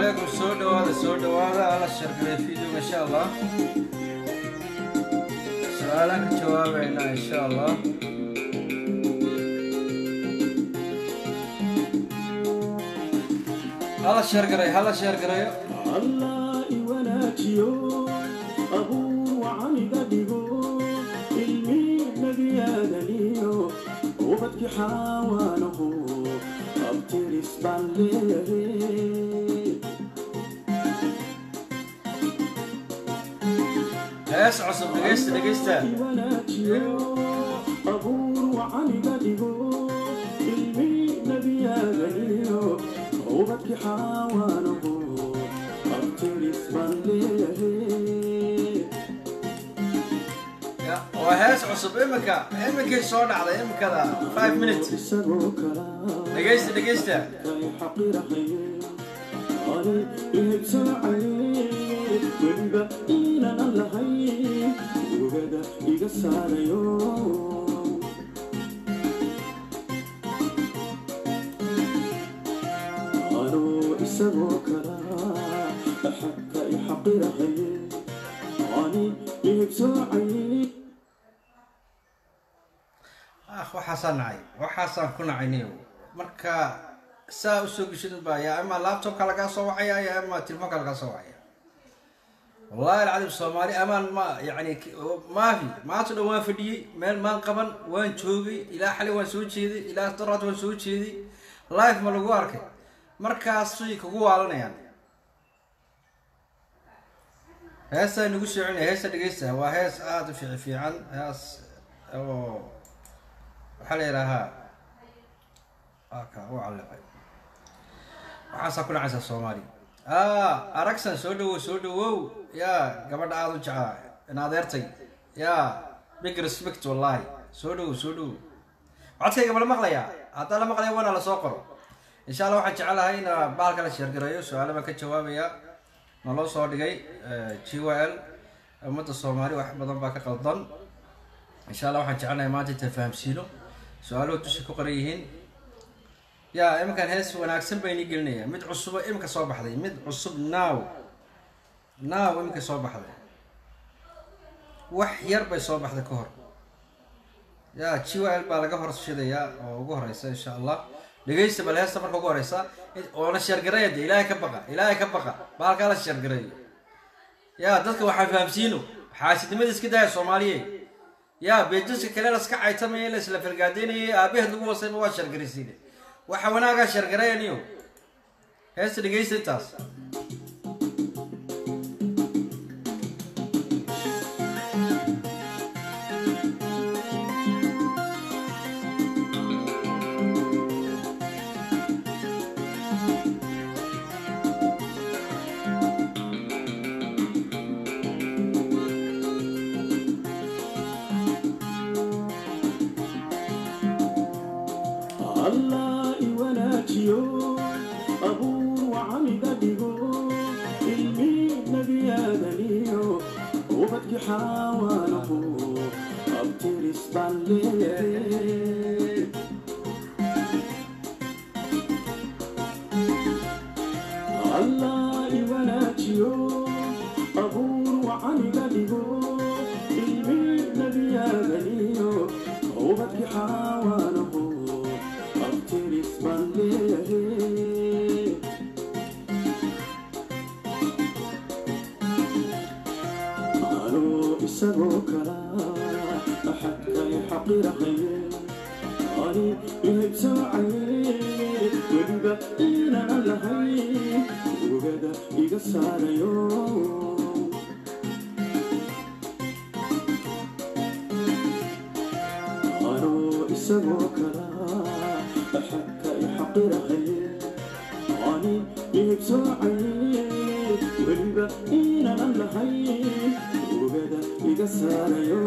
calaykum soo dhawaada soo dhawaada alla shargalay videoga insha allah su-aalaan ka jawaabaynaa insha allah hala sheergaray hala sheergarayo allah i wanaajiyo abuur wacaniga dhigo ilmi nebiyaadaniyo ubadki xaawaanaho abtiris baan leeyahay hees cusub dhegeysta dhegeysta i wanaajiyo abuur wacaniga dhigo ilmi nebiyaadaniyo ubadki xaawaanaho abtiris baan leeyahay Ya, waa hees cusub iminka iminkay soo dhacday iminkada five minutes isagoo kalaa dhegeysta dhegeysta kay xaqirahaye ani ihibsaacaye weliba inaan lahayn ugada iga saarayo anoo isagoo kalaa xagka i xaqirahaye ani ihibsaacaye ah waxaasaan nacay waxaasaan ku nacayniyo marka saa usoo geshid baa yaa ama laptopka lagaa soo wacaya ya ama telefoonka lagaa soo wacaya wallahi alcadiim soomaali amaan ma yani maafi maanta dhan waan fadhiyey meel maan qaban waan joogay ilaa xali waan soo jeeday ilaa daraad waan soo jeeday life ma lagu arkay markaasay kugu waalanayaan heestaa nagu soo celinaya heesta dhegeysta waa hees aada u fiici fiican hees oo waxaa la yidhaahaa aka u calliqay waxaasaa ku dhacaysaa soomaali aragsan soo dhawow soo dhawow yaa gabadha aada u jeclaa in adeertay yaa big respect wallahi soo dhawow soo dhawow codkayga ma la maqlayaa haddaa la maqlaya waana lasoo qoro insha allah waxaan jecelahay in baalka la sheergareeyo su-aalo baan ka jawaabaya naloo soo dhigay g y l ummadda soomaali wax badan baa ka qaldan insha allah waxaan jecelnahay maanta intaan fahamsiino su-aaluhu dusha ku qoran yihiin yaa iminkan hees wanaagsan baa inii gelinaya mid cusubo iminka soo baxday mid cusub now now iminka soo baxday wax yar bay soo baxday ka hor yaa g y l baa laga horshidayaa oo ugu horeysa insha allah dhegeysta bal heesta marka ugu horeysa oona sheergareeya de ilaahay ka baqa ilaahay ka baqa baalkaa la sheergareeyo yaa dadka waxaan fahamsiino xaasidnimada iska daaya soomaaliye yaa beejiska kale laska caytamaya la isla fargaadeynayay aabaheed lagu wasayba waa shargaraysiine waxa wanaagaa shargarayaniyo heesta dhegeysta intaas allah i wanaajiyo abuur wacaniga dhigo ilmi nebiyaadaniyo ubadki xaawaanahu abtiris baan leeyahay allah i wanaajiyo abuur wacaniga dhigo ilmi nebiyaadaniyo ubadki xaawaanahu abtiris baan leeyahay anoo isagoo kalaa xagka i xaqirahaye ani ihibsaacaye weliba inaan lahayn ugada iga saarayo anoo isagoo kalaa xagka i xaqirahaye ani ihibsaacaye weliba inaan lahayn ugada iga saarayo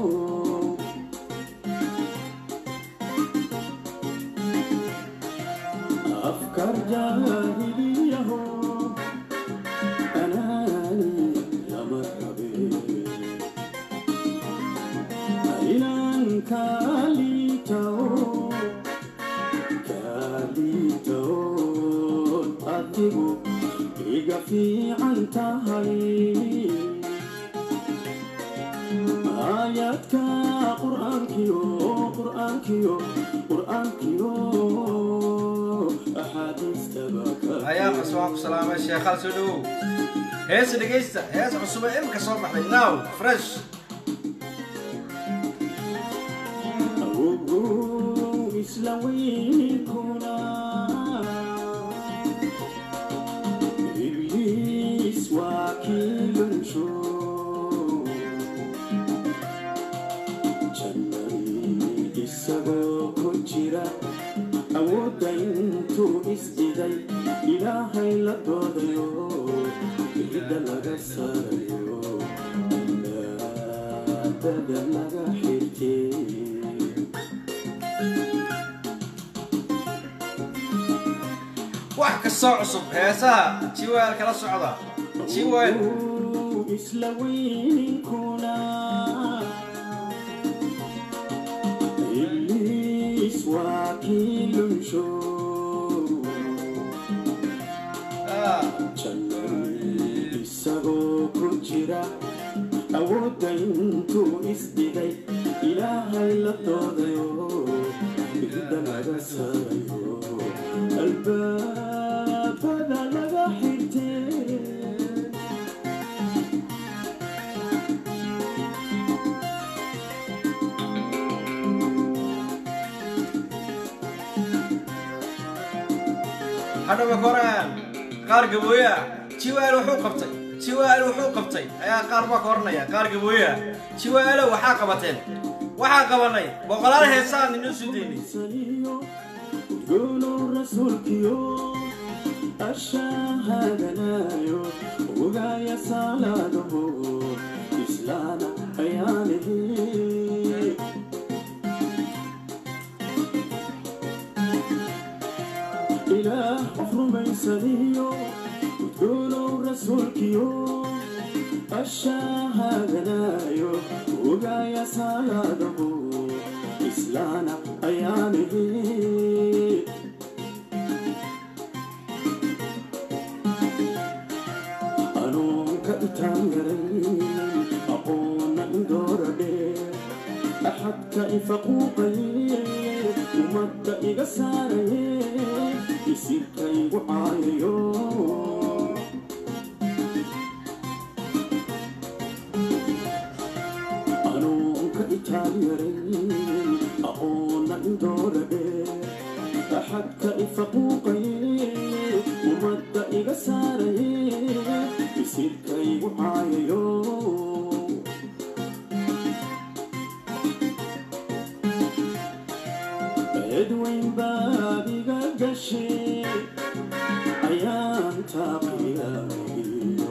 afkar jaahiliyaho anaani lama rabe inaan kaalitao kaalito adigu qur-aankiyo qur-aankiyo axaadiistaba ka ayaa qas waan ku salaamay sheekhaal soo dhawow heesa dhegaysta hees cusub ee imika soo baxday now fresh awogow isla weynkuna ibliis waa kii lunsho jannadii isagoo ku jira awoodda intuu isdiday ilaahay la doodayo cidda laga saarayo daadada laga xirtay wax kastoo cusub heesaha jiweel kala socda jiweel isla weyninkuna ibliis waa kii lunsho Ah, jannadii isagoo ku jira awoodda intuu isdhigay ilaahay la doodayo cidda laga saarayo albaabada laga xirtay hadhaba koraan qaar gabooya jiweel wuxuu qabtay jiweel wuxuu qabtay ayaa qaar baa ka oranaya qaar gabooya jiweelo waxaa qabateen waxaa qabanay boqolaal heesaan inoo soo deynay saniyo udgoonow rasuulkiyo ashahaadanayo ogaaya saalaadaho islaana ayaanihi ilaah qof rumaysaniyo udgoonow rasuulkiyo ashahaadanayo ogaaya saalaadaho islaana ayaanihi anuunka intaan yaray aqoonna indooradhe axadka ifaquuqaye ummadda iga saaraye isirka igu caayayo anuunka intaan yaray aqoonna indooradhe axadka ifaquuqaye ummadda iga saaraye isirka igu caayayo edweyn baad iga gashay ayaan taaqiyayo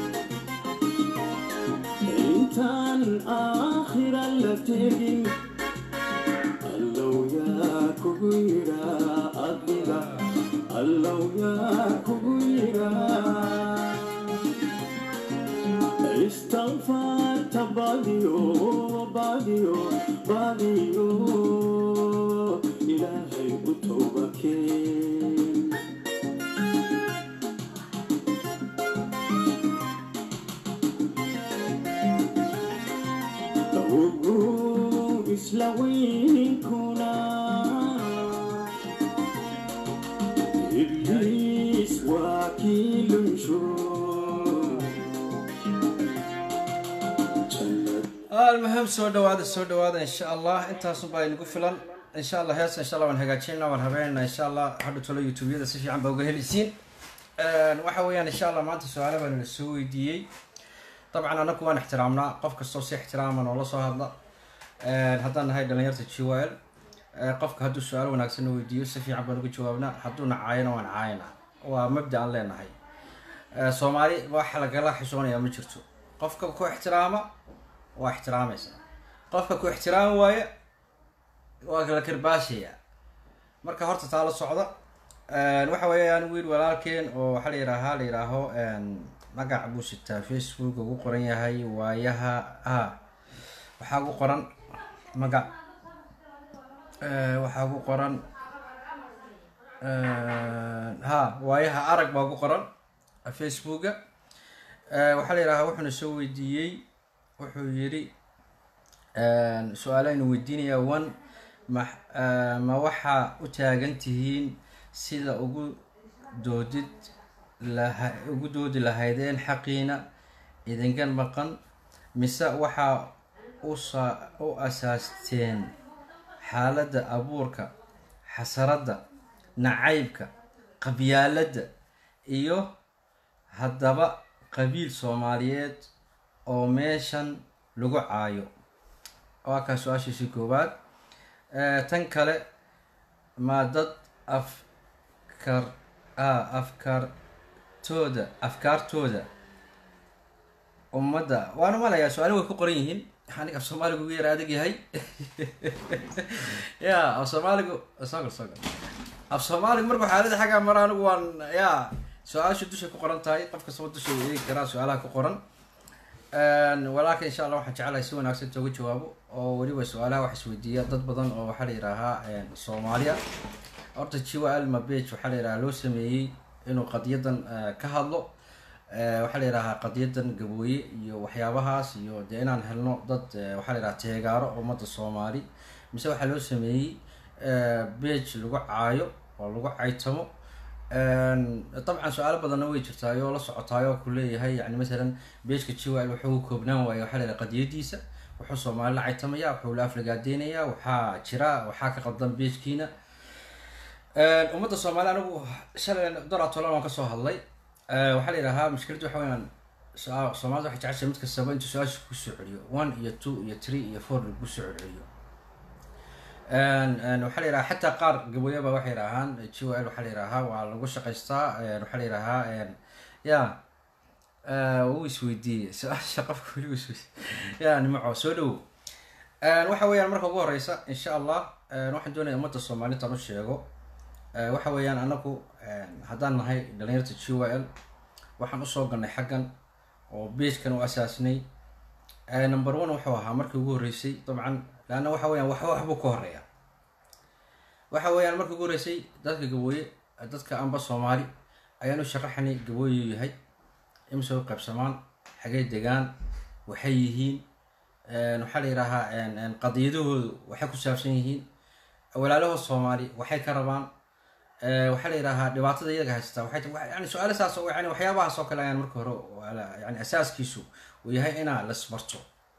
intaan aakhira la tegin allow yaa kugu yidhaa adiga allow yaa kugu yidhaa istakfaarta badiyo badiyo badiyo ilaahay u tooba keen ogow isla weyninkuna ibliis waa kii lunsho jannad almuhim soo dhawaada soo dhawaada insha allah intaasun baa inagu filan insha allah hees insha allah waan hagaajinayna waan habeynayna insha allah hadha tolo youtubeyada si fiican baa uga helisiin waxa weeyaan insha allah maanta su-aalo baan ina soo weydiiyey dabcan anaku waan ixtiraamnaa qof kastoo si ixtiraama noola soo hadla haddaan nahay dhalinyarta jwl qofka hadduu su-aal wanaagsan na weydiiyo si fiican baan uga jawaabnaa hadduuna caayana waan caayana waa mabda aan leenahay soomaali waxa lagala xishoonaya ma jirto qofka ku ixtiraama waa ixtiraamaysa qofka ku ixtiraami waaya waa kala karbaashaya marka horta taa la socda waxa weeyaan wiil walaalkeen oo waxaa la yidhaahaa la yidhaaho magac buu sitaa facebook ugu qoran yahay waayaha a waxaa ugu qoran magac waxaa ugu qoran ha waayaha arag baa ugu qoran facebooka waxaa la yidhahaa wuxuuna soo weydiiyey wuxuu yidhi su-aaleynu weydiinaya one ma eh, ma waxaa u taagan tihiin sida ugu doodid laha ugu doodi lahaydeen xaqiina idinkan maqan mise waxaa usa u asaasteen xaaladda abuurka xasaradda nacaybka qabyaaladda iyo haddaba qabiil soomaaliyeed oo meeshan lagu caayo waa kaa su-aashiisii koowaad Eh, tan kale ma dad afkar ah, afkaartooda afkaartooda ummadda waan umalayaa su-aalo way ku qoran yihiin aniga af soomaaligu ugu yara adag yahay ya af soomaaligu sogol sogol af soomaaligu markuu xaalada xaggaa mara anigu waan ya su-aashu dushay ku qoran tahay qof kastaba dusha uu eegi karaa su-aalaha ku qoran walaakin insha allah waxaan jeclahay si wanaagsan inta uga jawaabo oo weliba su-aalaha wax isweydiiya dad badan oo waxaa la yidhaahaa soomaaliya horta jiwa alma bage waxaa la yidhahaa loo sameeyey inuu qadiyadan eh, ka hadlo Eh, waxaa la yidhahaa qadiyadan gabooye iyo waxyaabahaas iyo dee inaan helno dad eh, waxaa la yidhaha teegaaro ummadda soomaali mise waxaa loo sameeyey bage lagu caayo oo lagu caytamo dabcan su-aalo badanna way jirtaay oo la socotaay oo ku leeyahay yani masalan beejka jiwal wuxuu koobnaan waaya waxaa la yidhaha qadiyadiisa wuxuu soomaali la caytamaya wuxuu la aflagaadeynaya waxaa jira waxaa ka qaldan beejkiina ummadda soomaali anigu shalay doratolon waan kasoo hadlay Eh, waxaa la yidhahaa mushkiladda waxa weyaan su- soomaalida waxay jeceshahay mid kastaba intuu su-aasha kusoo celiyo one iyo two iyo three iyo four lagu soo celceliyo waxaa la yidhaha xataa qaar gaboyaba waxay yidhaahaan g o l waxaa la yidhahaa waa lagu shaqaystaa Eh, waxaa la yidhahaa ya eh, wuu isweydiiyey su-aasha qofka weli isweydiiyey ya nimaco soo dhowo waxa weeyaan marka ugu horeysa insha allah eh, waxaan doonaya ummadda soomaalida aan u sheego Eh, waxa weeyaan anagu haddaan nahay dhalinyarta g y l waxaan usoo galnay xaggan oo beejkan u asaasnay Eh, number one wuxuu ahaa markii ugu horreysay dabcan leanna waxa weeyaan wax waxbuu ka horeeya waxa weeyaan markii ugu horreysay dadka gabooye eh, dadka amba soomaali ayaan u sharaxnay gabooyuu yahay imise u qaybsamaan xagee degaan waxay yihiin Eh, waxaa la yidhaahaa qadiyadahoodu waxay ku saabsan yihiin walaalahood soomaali waxay ka rabaan Eh, waxaa la yidhaahaa dhibaatada iyaga haystaa waxay ta- wa- yani su-aalo saas oo yani waxyaabahaas oo kale ayaan marka hore wala- yani asaaskiisu uu yahay inaa lasbarto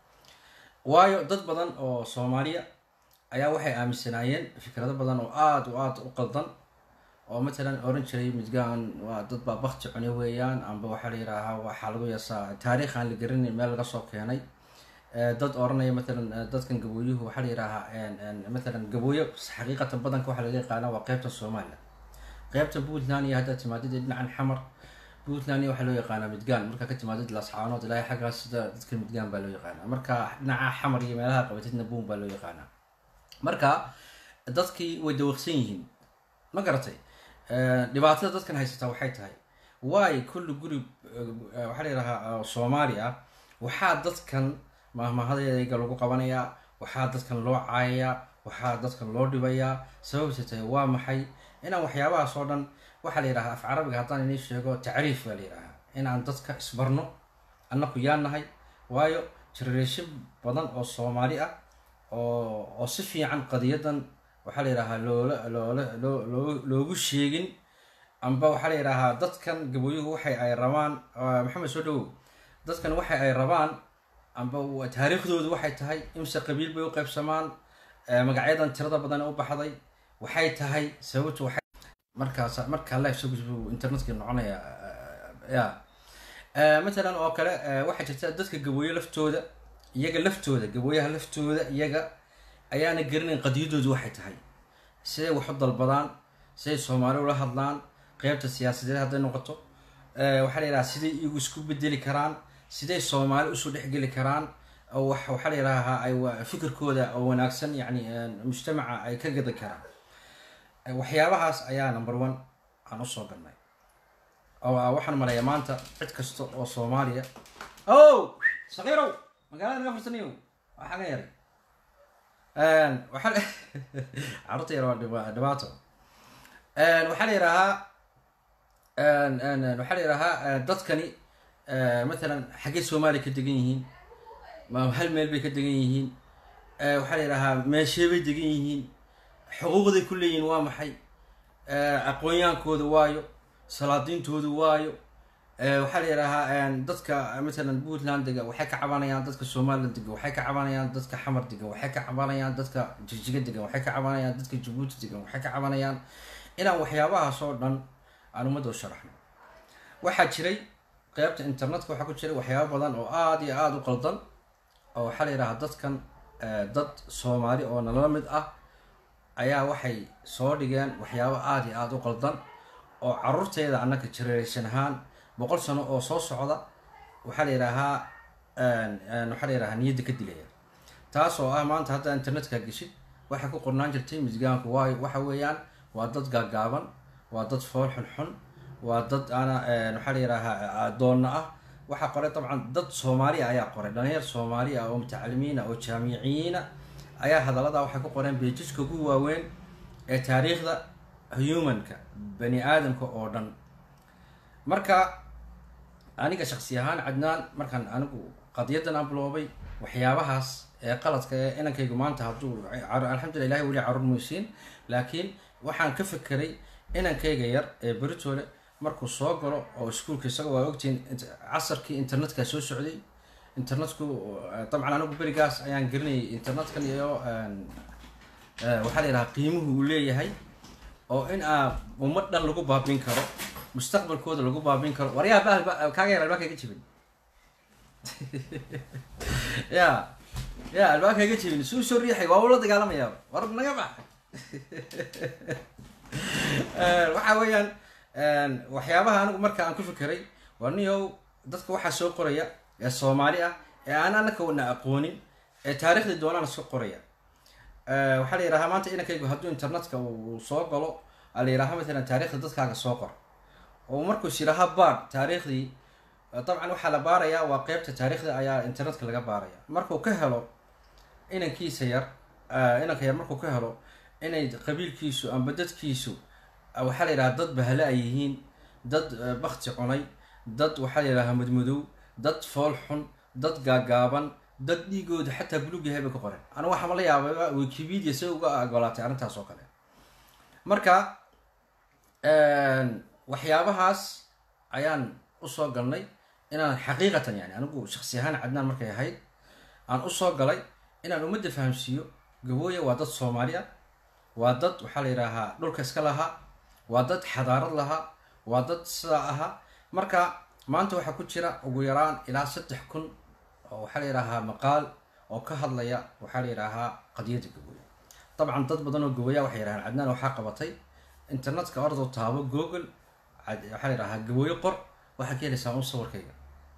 waayo dad badan oo soomaaliya ayaa waxay aaminsanaayeen fikrado badan oo aada u aada u qaldan oo matalan oran jiray midgaan waa dad baa bakti cune weeyaan amba waxaa la yidhaahaa waxaa lagu yasaa taariikh aan la garanayn meel laga soo keenay Eh, dad oranaya matalan eh, dadkan gabooyuhu waxaa la yidhaahaa matalan gabooyo xaqiiqatan badanka waxaa laga yaqaana waa qeybta soomaaliya qeybta puntland iyo haddaad timaadid ee dhinacan xamar puntland iyo waxaa loo yaqaanaa midgaan markaa ka timaadid lascaanood ilaahay xaggaas sida dadka midgaan baa loo yaqaanaa marka dhinaca xamar iyo meelaha qabatidna buun baa loo yaqaanaa marka dadkii way dawaqsan yihiin ma garatay Eh, dhibaatada dadkan haysataa waxay tahay waay kulli guri eh, waxaa la yidhahaa soomaali ah waxaa dadkan mahmahadeega lagu qabanayaa waxaa dadkan loo caayayaa waxaa dadkan loo dhibayaa sababta tahay waa maxay inaan waxyaabahaas oo dhan waxaa la yidhahaa af carabiga haddaan inii sheego tacriif baa la yidhahaa inaan dadka isbarno annaku yaa nahay waayo generation badan oo soomaali ah oo oo si fiican qadiyadan waxaa la yidhahaa loola loola loo loo loogu sheegin amba waxaa la yidhahaa dadkan gabooyuhu waxay ay rabaan ah, maxamed soo dhowow dadkan waxay ay rabaan amba wa- taariikhdoodu waxay tahay imse qabiil bay u qaybsamaan eh, magacyadan tirada badan u baxday waxay tahay sababtu waxay markaas markaa live soo gudbo internetka noconaya eh, ya Eh, matalan oo kale eh, waxaa jirta dadka gabooye laftooda iyaga laftooda gabooyaha laftooda iyaga ayaana garanayn qadiyadoodu waxay tahay siday wax u dalbadaan siday soomaali ula hadlaan qeybta siyaasadeed hadday noqoto Eh, waxaa la yidhaha siday iyagu isku bedeli karaan siday soomaali usoo dhexgeli karaan oo wax waxaa la yidhahaa ay wa- fikirkooda oo wanaagsan yani eh, mujtamaca ay ka gadan karaan Eh, waxyaabahaas ayaa number one aan usoo galnay oo ah, waxaan maleeyaa maanta cid kasta oo soomaaliya o sakiirow magaalada naga farsanayo waa xaga yaray waxaa carruurta yar waa dhiba- dhibaato waxaa la yidhaahaa waxaa la yidhaahaa dadkani matalan xaggee soomaaliya ka degan yihiin ma hal meel bay ka degan yihiin waxaa la yidhaahaa meeshee bay degan yihiin xuquuqday ku leeyihin waa maxay aqoonyaankooda waayo salaadiintooda waayo waxaa la yidhaahaa dadka matalan puntland dega waxay ka cabanayaan dadka somaliland dega waxay ka cabanayaan dadka xamar degan waxay ka cabanayaan dadka jigjiga degan waxay ka cabanayaan dadka jabuuti degan waxay ka cabanayaan inaan waxyaabahaas oo dhan aan ummadda u sharaxno waxaa jiray qeybta internetka waxaa ku jiray waxyaaba badan oo aada iyo aada u qaldan oo waxaa la yidhahaa dadkan dad soomaali oo nala mid ah ayaa waxay soo dhigeen waxyaabo aada iyo aada u qaldan oo caruurteeda annaka generation ahaan boqol sano oo soo socda waxaa la yidhaahaa waxaa la yidhahaa niyadda ka dilaya taas oo ah maanta hadda internetka geshid waxay ku qornaan jirtay misgaanku waayo waxa weeyaan waa dad gaagaaban waa dad fool xunxun waa dad ana waxaa la yidhaahaa adoonna ah waxaa qoray dabcan dad soomaaliya ayaa qoray dhalinyar soomaaliya oo mutacalimiina oo jaamiciyiina ayaa hadallada waxay ku qoreen beejiska ugu waaweyn ee taariikhda humanka bani aadamka oo dhan marka aniga shaksi ahaan cadnaan markaan anigu qadiyadan aan biloobay waxyaabahaas ee qaladka ee inankaygu maanta hadduu alxamdulillah ilahi weli carur muysiin laakiin waxaan ka fekeray inankayga yar ee beritole markuu soo galo oo iskuolka isaga waa ogtihiin casarkii internetka soo socday internetku dabcan anigu berigaas ayaan gelinayay internetkan iyo waxaa la yidhaha qiimuhu uu leeyahay oo in aa ummad dhan lagu baabin karo mustaqbalkooda lagu baabin karo waryaa bahal kaaga yar albaabka iga jibin ya ya albaabka iga jibin suu soo riixay waa ula dagaalamayaa war naga bax waxa weeyaan waxyaabaha anigu marka aan ku fikiray waa niyow dadka waxaa soo qoraya ee soomaali ah ee aan anaka wana aqoonin ee taarikhda doonaan soo qoraya waxaa la yidhahaa maanta inankaygu hadduu internetka uu soo galo a la yidhaha matalan taarikhda dadkaaga soo qor oo markuu is yidhaaha baar taariikhdii dabcan waxaa la baarayaa waa qeybta taariikhda ayaa internetka laga baaraya markuu ka helo inankiisa yar inanka yar markuu ka helo inay qabiilkiisu amba dadkiisu waxaa la yidhaha dad bahala ay yihiin dad bakti cunay dad waxaa la yidhaha madmadow dad fool xun dad gaagaaban dad dhiigooda xataa bulug yahay bay ka qoreen anigu waxaama la yaabay wikipedia si uga ogolaatay arrintaas oo kale marka waxyaabahaas ayaan usoo galnay inaan xaqiiqatan yani anigu shaksi ahaan cadnaan markay ahayd aan usoo galay inaan ummadda fahamsiiyo gabooya waa dad soomaali ah waa dad waxaa la yidhaahaa dhulka iska lahaa waa dad xadaarad lahaa waa dad sidaa ahaa marka maanta waxaa ku jira ugu yaraan ilaa saddex kun oo waxaa la yidhaahaa maqaal oo ka hadlaya waxaa la yidhaahaa qadiyadda gabooya dabcan dad badan oo gabooya waxay yidhahaan cadnaan waxaa qabatay internetka ordo taabo google waxaa la yidhahaa gabooyo qor waxaa ka helaysaa un sawirkayga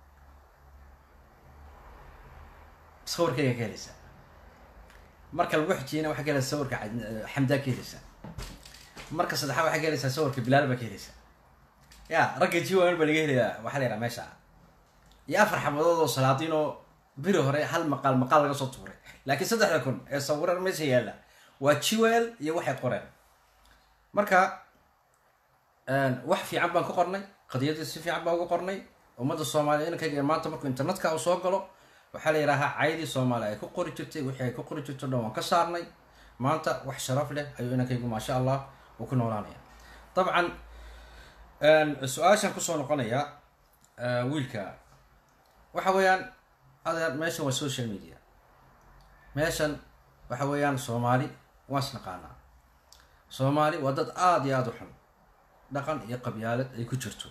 sawirkayga ka helaysaa marka lagu xijiyana waxaa ka helaysaa sawirka xamdaa ka helaysaa marka saddexaad waxaa ka helaysaa sawirka bilaal baa ka helaysaa ya ragga jiwan baa laga helayaa waxaa la yidhaha meesha iyo afar xabadood oo salaadiin oo biri hore hal maqaal maqaal laga soo tuuray laakiin saddexda kun ee sawiran meesha yaalla waa jiwel iyo waxay qoreen marka wax fiican baan ku qornay qadiyadda si fiican baan uga qornay ummadda soomaaliya inankayga maanta markuu internetka uu soo galo waxaa la yidhaahaa caydii soomaaliya ay ku qori jirtay wixii ay ku qori jirto dhan waan ka saarnay maanta wax sharaf leh ayuu inankaygu maasha allah uu ku noolaanaya dabcan su-aashaan kusoo noqonaya wiilka waxa weeyaan adeer meeshan waa social media meeshan waxa weeyaan soomaali waan is naqaanaa soomaali waa dad aada iyo aada u xun dhaqan iyo qabyaalad ay ku jirto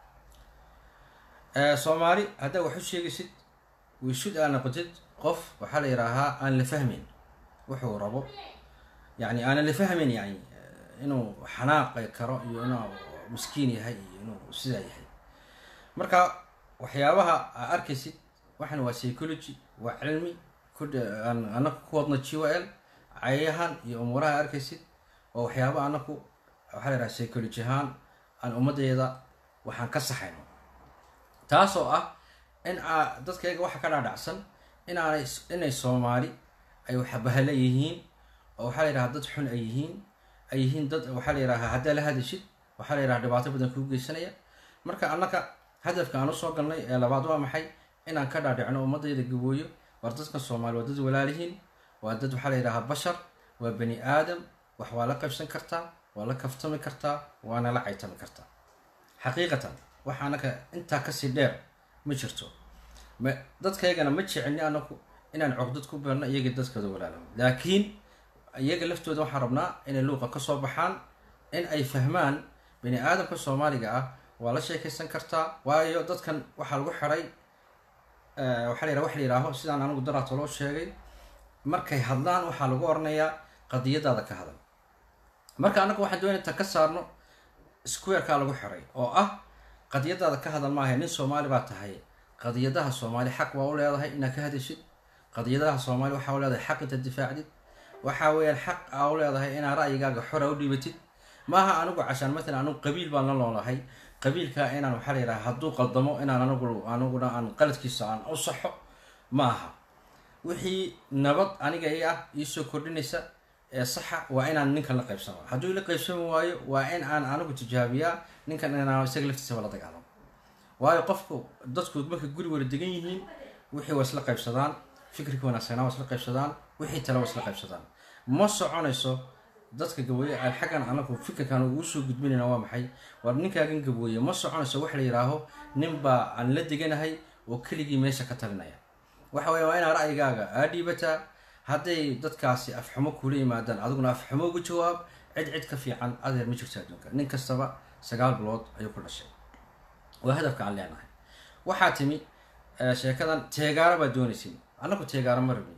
soomaali haddaa wax u sheegaysid wishud aa noqotid qof waxaa la yidhaahaa aan la fahmayn wuxuu rabo yani aanan la fahmayn yani inuu xanaaqi karo iyo inuu miskiin yahay iyo inuu sidaa yahay marka waxyaabaha aa arkaysid waxan waa psychology waa cilmi anaku ku wadna g o l cayahan iyo umuuraha arkaysid oo waxyaaba anaku waxaa la yidhaha psychology ahaan aan ummaddeeda waxaan ka saxayno taasoo ah in aa dadkayga waxa ka dhaadhacsan inaanay inay soomaali ay waxbahale yihiin oo waxaa la yidhaha dad xun ay yihiin ay yihiin dad waxaa la yidhaha haddaa la hadashid waxaa la yidhaha dhibaato badan kuu geysanaya marka annaka hadafka aan usoo galnay ee labaad waa maxay inaan ka dhaadhicno ummadayda gabooyo war dadkan soomaali waa dad walaalihiin waa dad waxaa la yidhahaa bashar waa bani aadam wax waa la qaybsan kartaa waa la kaftami kartaa waana la caytami kartaa xaqiiqatan wax anaka intaa kasii dheer ma jirto ma dadkaygana ma jecelni anaku inaan cogdad ku beerno iyaga dadkooda walaalamo laakiin iyaga laftooda waxaan rabnaa inay luuqa kasoo baxaan in ay fahmaan bani aadamka soomaaliga ah waa la sheekaysan kartaa waayo dadkan waxaa lagu xiray waxaa la yidhaha wax la yidhaaho sidaan anigu daraato loo sheegay markay hadlaan waxaa lagu oranayaa qadiyadaada ka hadal marka anagu waxaan doonay inta ka saarno squarekaa lagu xiray oo ah qadiyadaada ka hadal maaha nin soomaali baa tahay qadiyadaha soomaali xaq waa u leedahay inaad ka hadashid qadiyadaha soomaali waxaa u leedahay xaq intaad difaacdid waxaa weeyaan xaq aa u leedahay inaad ra'yigaaga xora u dhiibatid maaha anigu cashaan matalan anigu qabiil baan la noolahay qabiilka inaan waxaa la yidhaha hadduu qaldamo inaan anigu aniguna aan qaladkiisa aan u saxo ma aha wixii nabad aniga i ah iisoo kordhinaysa ee saxa waa inaan ninkan la qaybsano hadduu ila qaybsami waayo waa in aan anigu tijaabiyaa ninkan inaan isaga laftiisaba la dagaalamo waayo qofku dadku markay guri wala degan yihiin wixii waa isla qaybsadaan fikirka wanaagsanaa waa isla qaybsadaan wixii tale waa isla qaybsadaan ma soconayso dadka gabooye aan xaggan anagu fikirkan ugu soo gudbinayna waa maxay war ninkaagan gabooye ma soconayso wax la yidhaaho ninbaa aan la deganahay oo keligii meesha ka talinaya waxa weya waa inaa ra'yigaaga aa dhiibataa hadday dadkaasi afxumo kula yimaadaan adiguna afxumo uga jawaab cid cid ka fiican adeer ma jirto adduunka nin kastaba sagaal bilood ayuu ku dhashay waa hadafka aan leenahay waxaa timi sheekadan teegaaro baa doonaysin annaku teegaaro ma rabin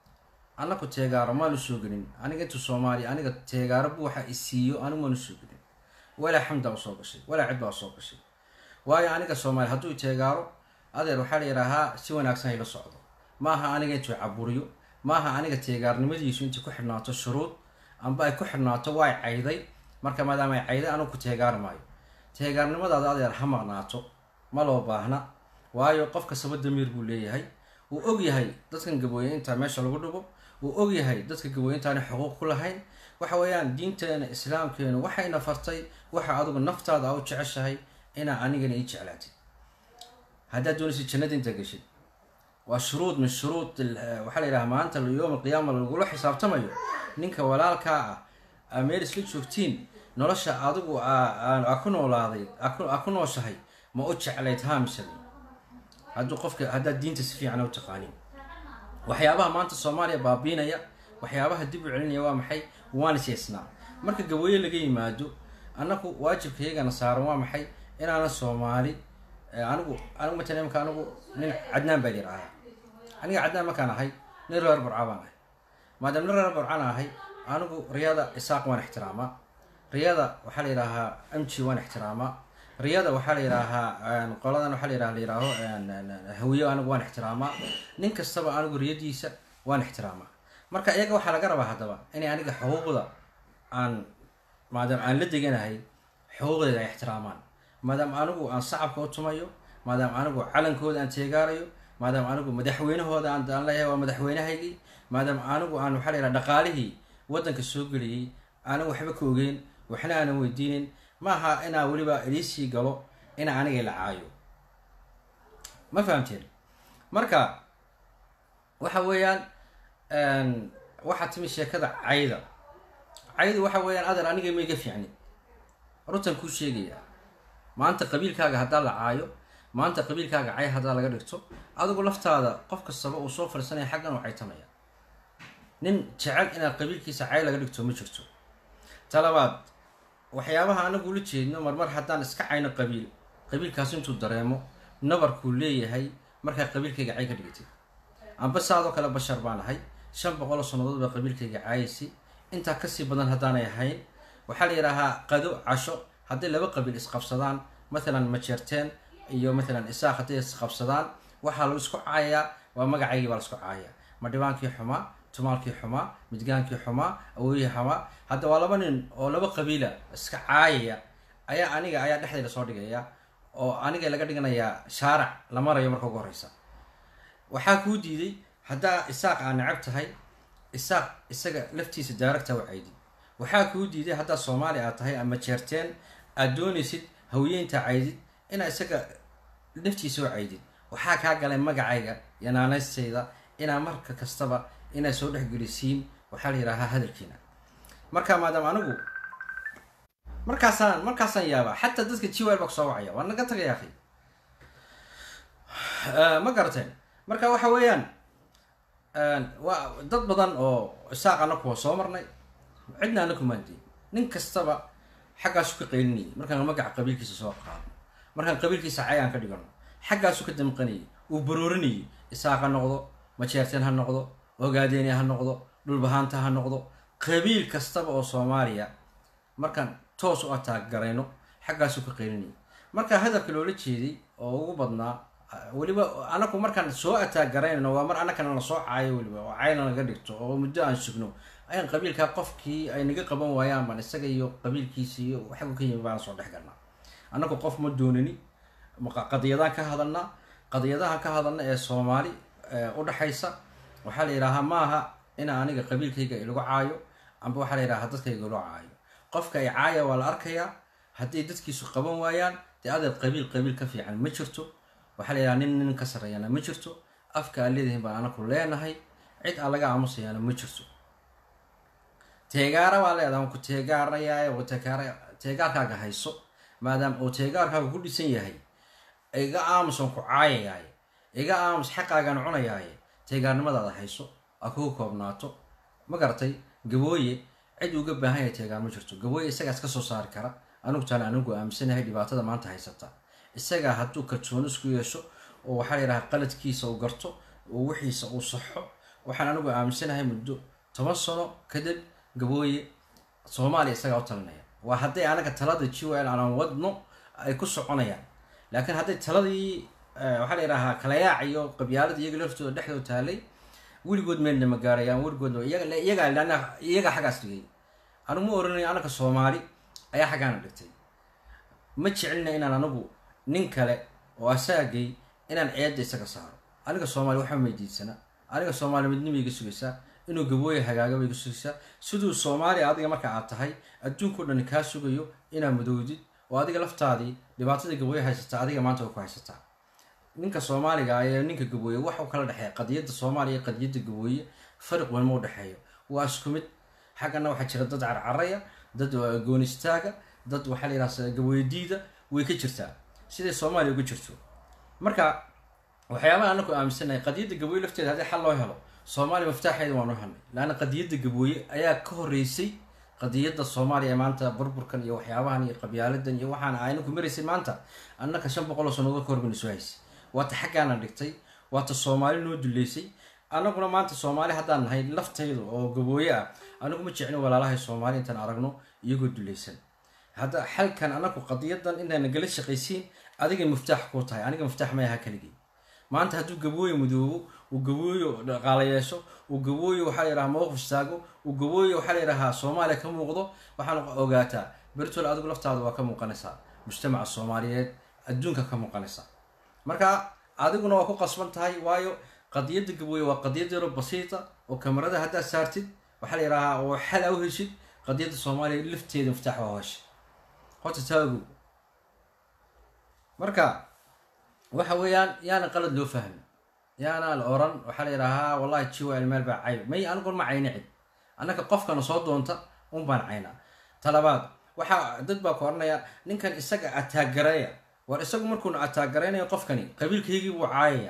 annaku teegaaro maanu soo gelin aniga intu soomaaliya aniga teegaaro bu waxa isiiyo anigu maanu soo gelin walaa xamdaa usoo gashay walaa cid baa usoo gashay waayo aniga soomaaliya hadduu teegaaro adeer waxaa la yidhaahaa si wanaagsan hayla socdo maaha aniga intuu caburiyo maaha aniga teegaarnimadiisu intay ku xidhnaato shuruud amba ay ku xidhnaato waa cayday marka maadaama ay cayday anigu ku teegaari maayo teegaarnimadaada adeer ha maqnaato ma loo baahna waayo qof kastaba damiir buu leeyahay wuu og yahay dadkan gabooye intaa meesha lagu dhigo wuu og yahay dadka gabooye intaanay xuquuq ku lahayn waxa weeyaan diinteena islaamkeenu waxayna fartay waxa adigu naftaada a u jeceshahay inaa anigana ii jeclaatid haddaad doonaysid jannada intaa geshid waa shuruud min shuruud waxaa la yidhaha maanta yowm alqiyaama lagula xisaabtamayo ninka walaalkaa ah aa meel isla joogtiin nolosha adigu aa ku noolaaday aa ku nooshahay ma u jeclayd haamisami hadduu qofka haddaad diinta si fiican u taqaanin waxyaabaha maanta soomaaliya baabiinaya waxyaabaha dib u celinaya waa maxay waan isyeesnaa marka gabooye laga yimaado annagu waajibkaygana saaran waa maxay inaanan soomaali anigu anigu matalan imka anigu nin cadnaan baa yidhaahaa aniga cadnaan markaan ahay nin reer burca baan ahay maadaama nin reer burcaan ahay anigu riyada isaaq waan ixtiraamaa riyada waxaa la yidhaahaa amji waan ixtiraamaa riyada waxaa la yidhaahaa qoladan waxaa la yidhaha la yidhaaho hawiyo anigu waan ixtiraamaa nin kastaba anigu riyadiisa waan ixtiraamaa marka iyaga waxaa laga rabaa haddaba inay aniga xuquuqda aan maadaama aan la deganahay xuquuqdeeda ay ixtiraamaan maadaama anigu aan sacabka u tumayo maadaama anigu calankooda aan teegaarayo maadaama anigu madaxweynahooda aan leeyahay waa madaxweynahaygii maadaama anigu aan waxaa la yidhaha dhaqaalihii waddanka soo geliyey aanan waxba ka ogeyn waxna aanan weydiinin maaha inaa weliba idiisii galo inaa aniga la caayo ma fahamteen marka waxa weeyaan waxaa timi sheekada cayda caydu waxa weeyaan adeer aniga ma iga fiicnin runtan kuu sheegaya maanta qabiilkaaga haddaa la caayo maanta qabiilkaaga cay haddaa laga dhigto adigu laftaada qof kastaba uu soo fadhiisanaya xaggan u caytamaya nin jecel inaad qabiilkiisa cay laga dhigto ma jirto talabaad waxyaabaha anagu ula jeedno marmar haddaan iska cayno qabiil qabiilkaas intuu dareemo nabarkuu leeyahay markaa qabiilkayga cay ka dhigatay amba saadoo kale bashar baan ahay shan boqol oo sannadood baa qabiilkayga caayaysi intaa kasii badan haddaanay ahayn waxaa la yidhaahaa qado casho hadday laba qabiil isqabsadaan matalan majeerteen iyo matalan isaaq hadday isqabsadaan waxaa lagu isku caayayaa waa magacaygii baa la isku caayayaa madhibaankii xumaa tumaalkii xumaa midgaankii xumaa awoyihii xumaa hadda waa laba nin oo laba qabiila iska caayaya ayaa aniga ayaa dhexdayda soo dhigaya oo aniga laga dhiganayaa shaarac la marayo marka ugu horeysa waxaa kuu diiday haddaa isaaq aa necab tahay isaaq isaga laftiisa daaragta u caydid waxaa kuu diiday haddaa soomaali aad tahay ama jeerteen aad doonaysid hawiyeynta caydid inaa isaga laftiisa u caydid waxaa kaa galay magacayga iyo naanaystayda inaa marka kastaba inaa soo dhexgelisiin waxaa la yidhaahaa hadalkiina marka maadaama anigu markaasaan markaasaan yaabaa xataa dadka jiwal baa kusoo wacaya waa naga tagaya akhi ma garateen marka waxa weeyaan waa dad badan oo isaaq anaku waa soo marnay cidna anaku maandiin nin kastaba xaggaasu ka qaylinayay markaan magaca qabiilkiisa soo qaado markaan qabiilkiisa cayaan ka dhigano xaggaasu ka damqanayay uu baroorinayay isaaq ha noqdo majeerteen ha noqdo ogaadeeni ha noqdo dhulbahaanta ha noqdo qabiil kastaba oo soomaaliya markaan toos u ataaggarayno xaggaasu ka qaylinayay marka hadalka loola jeeday oo ugu badnaa weliba anaku markaan soo ataagaraynayno waa mar anakana lasoo caayo weliba oo cayna naga dhigto oo muddo aan sugno ayaan qabiilkaa qofkii ay naga qaban waayaan baan isaga iyo qabiilkiisa iyo xaggu ka yimi baan soo dhex galnaa annagu qof ma doonani qadiyadaan ka hadalnaa qadiyadahan ka hadalna ee soomaali udhaxaysa waxaa la yidhaahaa maaha ina aniga qabiilkayga ilagu caayo amba waxaa la yidhahaa dadkayga ilo caayo qofka ay caaya waa la arkayaa hadday dadkiisu qaban waayaan dee adeer qabiil qabiil ka fiican ma jirto waxaa la yidhaha nin nin ka sarreeyana ma jirto afka aan leedihin baan anaku leenahay cid aan laga aamusayaana ma jirto teegaara waa leedaha waan ku teegaarayaa oo teegaara teegaarkaaga hayso maadaama uu teegaarkaaga ku dhisan yahay iga aamus aan ku caayayaay iga aamus xaqaagaan cunayaaye teegaarnimadaada hayso aa kugu koobnaato ma garatay gabooye cid uga baahan yahay teegaar ma jirto gabooye isagaas ka soo saari kara anigu taan anigu aaminsanahay dhibaatada maanta haysata isagaa hadduu kalsooni isku yeesho oo waxaa la yidhaha qaladkiisa uu garto oo wixiisa uu saxo waxaan anigu aaminsanahay muddo toban sano kadib gabooye soomaaliya isagaa u talinaya waa hadday anaga talada g l aanan wadno ay ku soconayaan laakiin hadday taladii waxaa la yidhahaa kalayaac iyo qabyaalada iyaga laftooda dhexdoo taalay weligood meelna ma gaarayaan weligood iyagaa lana iyagaa xaggaas dhigay anigu ma oranayo anaka soomaali ayaa xaggaana dhigtay ma jecelina inaan anigu nin kale oo asaagay inaan ceedda isaga saaro aniga soomaali waxba maydiidsana aniga soomaali midnima iga sugaysaa inuu gabooye hagaagaba iga sugaysaa siduu soomaaliya adiga marka aad tahay adduunkao dhan kaa sugayo inaad madowdid oo adiga laftaadii dhibaatada gabooye haysataa adiga maanta way ku haysataa ninka soomaaliga ee ninka gabooye wax u kala dhexeeya qadiyadda soomaaliya qadiyadda gabooye fariq weyn ma u dhexeeyo waa isku mid xaggana waxaa jira dad carcaraya dad goonistaaga dad waxaa la yidhaha gabooye diida way ka jirtaa siday soomaaliya uga jirto marka waxyaabaha anaku aaminsanahay qadiyadda gabooye lafteeda haddii xal loo helo soomaaliya maftaaxeeda waanu helnay laanna qadiyadda gabooye ayaa ka horeysay qadiyadda soomaaliya ee maanta burburkan iyo waxyaabahan iyo qabyaaladan iyo waxaan aynaku maraysay maanta annaka shan boqol oo sannadood ka horbana soo haysay waata xaggaana dhigtay waata soomaali noo duleysay annaguna maanta soomaali haddaan nahay laftayda oo gabooye ah anigu ma jeclin walaalahay soomaali intaan aragno iyagoo duleysan hadda xalkan anaku qadiyadan intaana gala shaqaysiin adigay muftaax kuu tahay aniga muftaax may aha kaligii maanta hadduu gabooye mudoobo uu gabooyo dhaqaala yeesho uu gabooyo waxaa la yidhaha mowqif istaago uu gabooyo waxaa la yidhahaa soomaaliya ka muuqdo waxaan ogaataa bertol adigu laftaada waa ka muuqanaysaa mujtamaca soomaaliyeed adduunka ka muuqanaysaa marka adiguna waa ku qasban tahay waayo qadiyadda gabooye waa qadiyad yaro basiita oo kamarada haddaad saartid waxaa la yidhahaa oo xal a u heshid qadiyadda soomaaliya lafteeda muftaax waa hesha horta taago marka waxa weeyaan yaana qalad loo fahmi yaana la oran waxaa la yidhaahaa wallahi jiwa ilmeel baa cayb may anigun ma cayni cid annaka qofkana soo doonta un baan caynaa talabaad waxaa dad baa ku oranaya ninkan isaga ataagareeya war isagu markuuna ataagaraynayo qofkani qabiilkaygii buu caayaya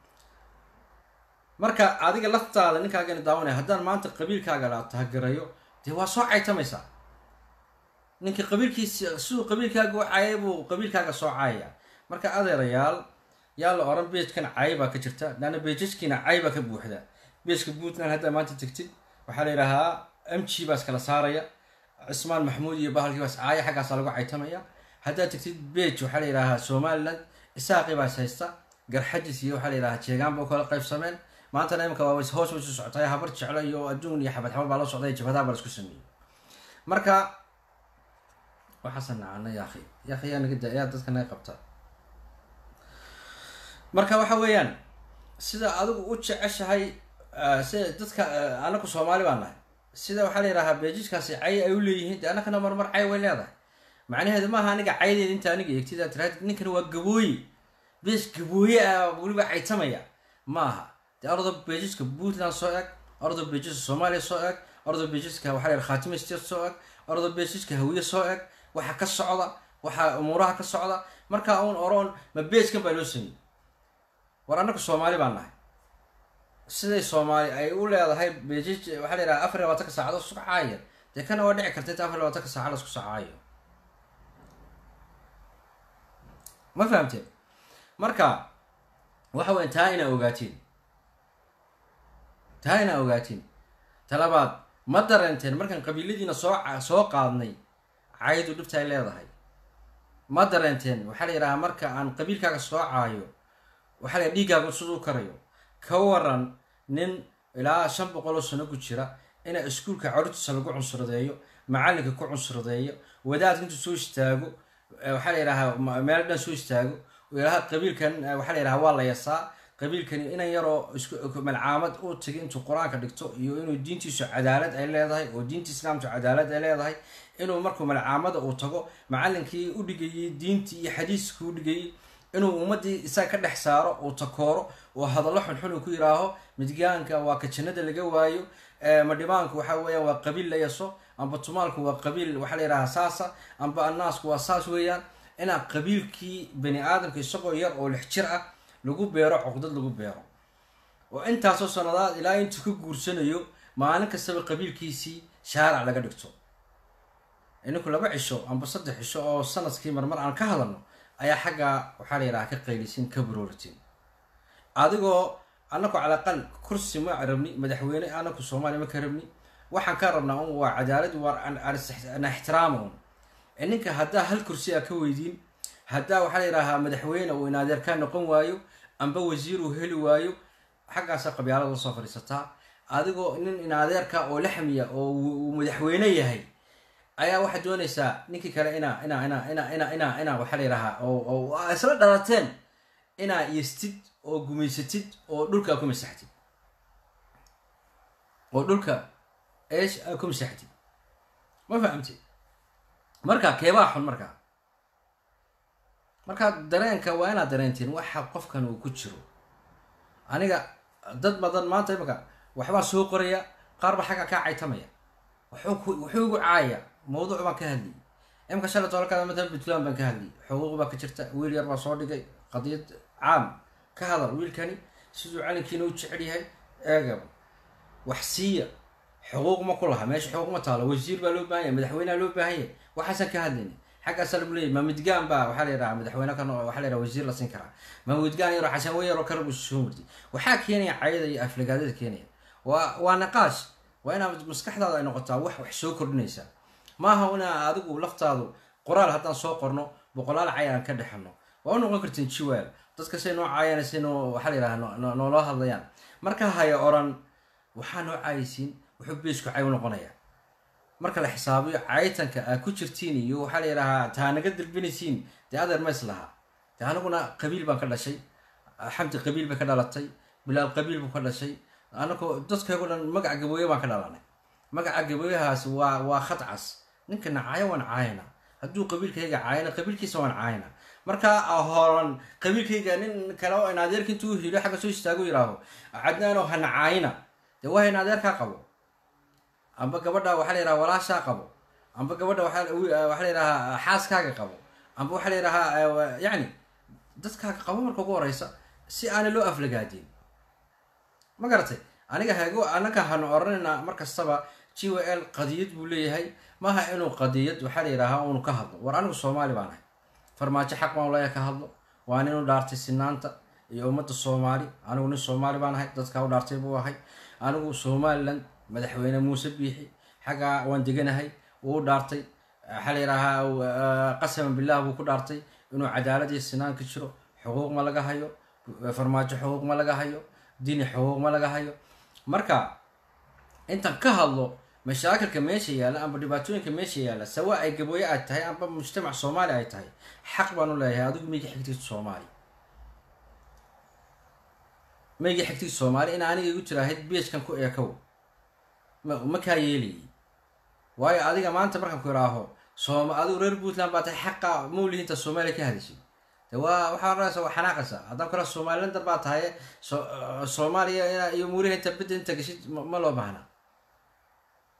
marka adiga laftaada ninkaagana daawanaya haddaan maanta qabiilkaaga la ataagareeyo dee waa soo caytamaysaa ninka qabiilkiisa siduu qabiilkaaga u caayay buu qabiilkaaga soo caayaya marka adeerayaal yaa la oran beejkan cay baa ka jirta laanna beejaskiina cay baa ka buuxda beejka puntland haddaa maanta tegtid waxaa la yidhaahaa m g baas kala saaraya cismaan maxmuud iyo bahalkii baas caaya xaggaasaa lagu caytamaya haddaad tegtid beej waxaa la yidhaahaa somaliland isaaqi baas haysta garxajis iyo waxaa la yidhahaa jeegaan ba u kala qaybsameen maantana imika waa hoos waysu socotay habar jeclo iyo adduun iyo xabad xabad baa la socday jabadaha baa la isku sameeyey marka waxaasan nacana yaakhi yaakhi yaa naga yaa dadka naga qabta marka waxa weeyaan sida adigu u jeceshahay sida dadka anaku soomaali baa nahay sida waxaa la yidhahaa beejijkaasi cay ay u leeyihiin dee annakana marmar cay way leedahay macnaheedu maaha aniga caydeeda inta aniga eegtid aad tiraahid ninkan waa gabooye beej gabooye ah weliba caytamaya ma aha dee ordo beejiska puntland soo eg ordo beejiska soomaaliya soo eg ordo bejiska waxaa la yidhaha khaatime state soo eg ordo bejiska hawiye soo eg waxa ka socda waxa umuuraha ka socda markaa uun oroon ma beejkan baa loo sameeyey war annaku soomaali baan nahay siday soomaali ay u leedahay beejij waxaa la yidhaha afar iyo labaatanka saacadood isku caaya dee kana waa dhici karta inta afar iyo labaatanka saacad isku sacaayo ma fahamteen marka waxa weya taa inaa ogaatiin taa inaa ogaatiin talabaad ma dareenteen markaan qabiiladiina soo soo qaadnay caydu dhibta ay leedahay ma dareenteen waxaa la yidhahaa marka aan qabiilkaaga soo caayo waxaa la yidhaha dhiiggaaga siduu karayo ka waran nin ilaa shan boqol oo sano ku jira ina iskuulka carurtiisa lagu cunsuradeeyo macalinka ku cunsuradeeyo wadaadka intuu soo istaago waxaa la yidhahaa meel dhan soo istaago ilaha qabiilkan waxaa la yidhaha waa la yasaa qabiilkani inan yaroo isku malcaamad u tagi intuu qur-aanka dhigto iyo inuu diintiisu cadaalad ay leedahay oo diinta islaamku cadaalad ay leedahay inuu markuu malcaamada uu tago macalinkii u dhigayey diintii iyo xadiiskii u dhigayey inuu ummadii isaga ka dhex saaro uu takooro oo hadallo xunxun uu ku yidhaaho midgaanka waa ka jannada laga waayo madhibaanku waxa weeyaan waa qabiil la yaso amba tumaalku waa qabiil waxaa la yidhaha saasa amba annaasku waa saas weeyaan inaa qabiilkii bani aadamka isagoo yar oo lix jir ah lagu beero cuqdad lagu beero oo intaasoo sanadaad ilaa intuu ka guursanayo maalin kastaba qabiilkiisii shaarac laga dhigto ininku laba cisho amba saddex cisho oo sanadkii marmar aan ka hadalno ayaa xaggaa waxaa la yidhaha ka qaylisin ka barooritin adigoo anaku calaqal kursi ma rabni madaxweyne anaku soomaaliya ma ka rabni waxaan ka rabnaa un waa cadaalad waa ana ixtiraama un ninka haddaa hal kursi a ka weydiin haddaa waxaa la yidhahaa madaxweyne uu inaadeer ka noqon waayo amba wasiir uu heli waayo xaggaasa qabyaalada la soo fadhiisataa adigoo nin inaadeerka oo laxmiya oo uu madaxweyne yahay ayaa waxaad doonaysaa ninkii kale inaa inaa inaa inaa inaa inaa inaa waxaa la yidhahaa oo oo isla dhalateen inaa yestid oo gumaysatid oo dhulka aa ku masaxtid oo dhulka eesh aa ku masaxtid ma fahamtid marka keebaa xun markaa markaa dareenka waa inaad dareentiin waxa qofkan uu ku jiro aniga dad badan maanta imaka waxbaa soo qoraya qaar ba xagga kaa caytamaya wuxuu wuxuu igu caaya mawduuc baan ka hadlayay imka shalay tolkada matalan puntland baan ka hadlayay xuquuq baa ka jirta wiil yar baa soo dhigay qadiyad caam ka hadal wiilkani siduu calinkiina u jecel yahay eegaba wax siiya xuquuq ma ku laha meesha xuquuq ma taalo wasiir baa loo baahan yahay madaxweyneha loo baahan yahay waxaasaan ka hadlayna xaggaasa lagu leeyay ma midgaan baa waxaa la yidhaha madaxweyne kan waxaa la yidhaha wasiir la siin karaa ma midgaan yaroo xasaan wey yaroo kale buu soo murtay waxaa keenaya cayada iyo aflagaadada keenaya waa waa naqaash waa inaad maskaxdaada ay noqotaa wax wax soo kordhinaysa maaha inaa adigu laftaadu qoraal haddaan soo qorno boqolaal cay aan ka dhexano waa u noqon kartiin jiwaal dadka say noo caayaan say noo waxaa la yidhaha nooloo hadlayaan marka haya oran waxaa noo caayaysiin wuxuu beesku cay u noqonaya marka la xisaabiyo caytanka aad ku jirtiin iyo waxaa la yidhahaa taa naga dalbinaysiin dee adeer ma is lahaa dee anaguna qabiil baan ka dhashay xamdi qabiil bay ka dhalatay bilaal qabiil buu ka dhashay anagu dadkaygo dhan magaca gabooye baan ka dhalanay magaca gabooyahaas waa waa khad cas ninkana caayo waan caayana hadduu qabiilkayga caayana qabiilkiisa waan caayana markaa horan qabiilkayga nin kale oo in adeerka intuu hilo xagga soo istaago yidhaaho cadnaanoo hana caayina dee waa in adeerkaa qabo amba gabadha waxaa la yidhaha walaashaa qabo amba gabadha waxaa la yidhahaa xaaskaaga qabo amba waxaa la yidhahaa yacni dadkaaga qabo marka ugu horeysa si aana loo aflagaadin ma garatay aniga hago anaga hanu oranayna mar kastaba g w l qadiyad buu leeyahay maaha inuu qadiyad waxaa la yidhahaa unu ka hadlo war anigu soomaali baan ahay farmaajo xaq baan ulaya ka hadlo waa nin u dhaartay sinaanta iyo ummadda soomaali anigu nin soomaali baan ahay dadkaa u dhaartay buu ahay anigu somaliland madaxweyne muuse biixi xaggaa waan deganahay wuu u dhaartay waxaa la yidhaahaa qasaman billah buu ku dhaartay inuu cadaalad iyo sinaan ka jiro xuquuq ma laga hayo farmaajo xuquuq ma laga hayo dini xuquuq ma laga hayo marka intaan ka hadlo mashaakilka meesha yaalla amba dhibaatooyinka meesha yaalla sawa ay gabooye ay tahay amba mujtamac soomaali ay tahay xaq baan u leeyahay adigu meyga xigtiisa soomaali meyga xigtiisa soomaali in aniga igu jiraahayd beejkan ku eekow ma kaa yeelayay waayo adiga maanta markaan ku idhaaho soom adigu reer puntland baa tahay xaqa mawlihiinta soomaaliya ka hadashay de waa waxaa oranaysa waa xanaaqaysa haddaan kula somalilander baa tahay soomaaliya iyo muuriha inta bidda inta gashid ma loo baahna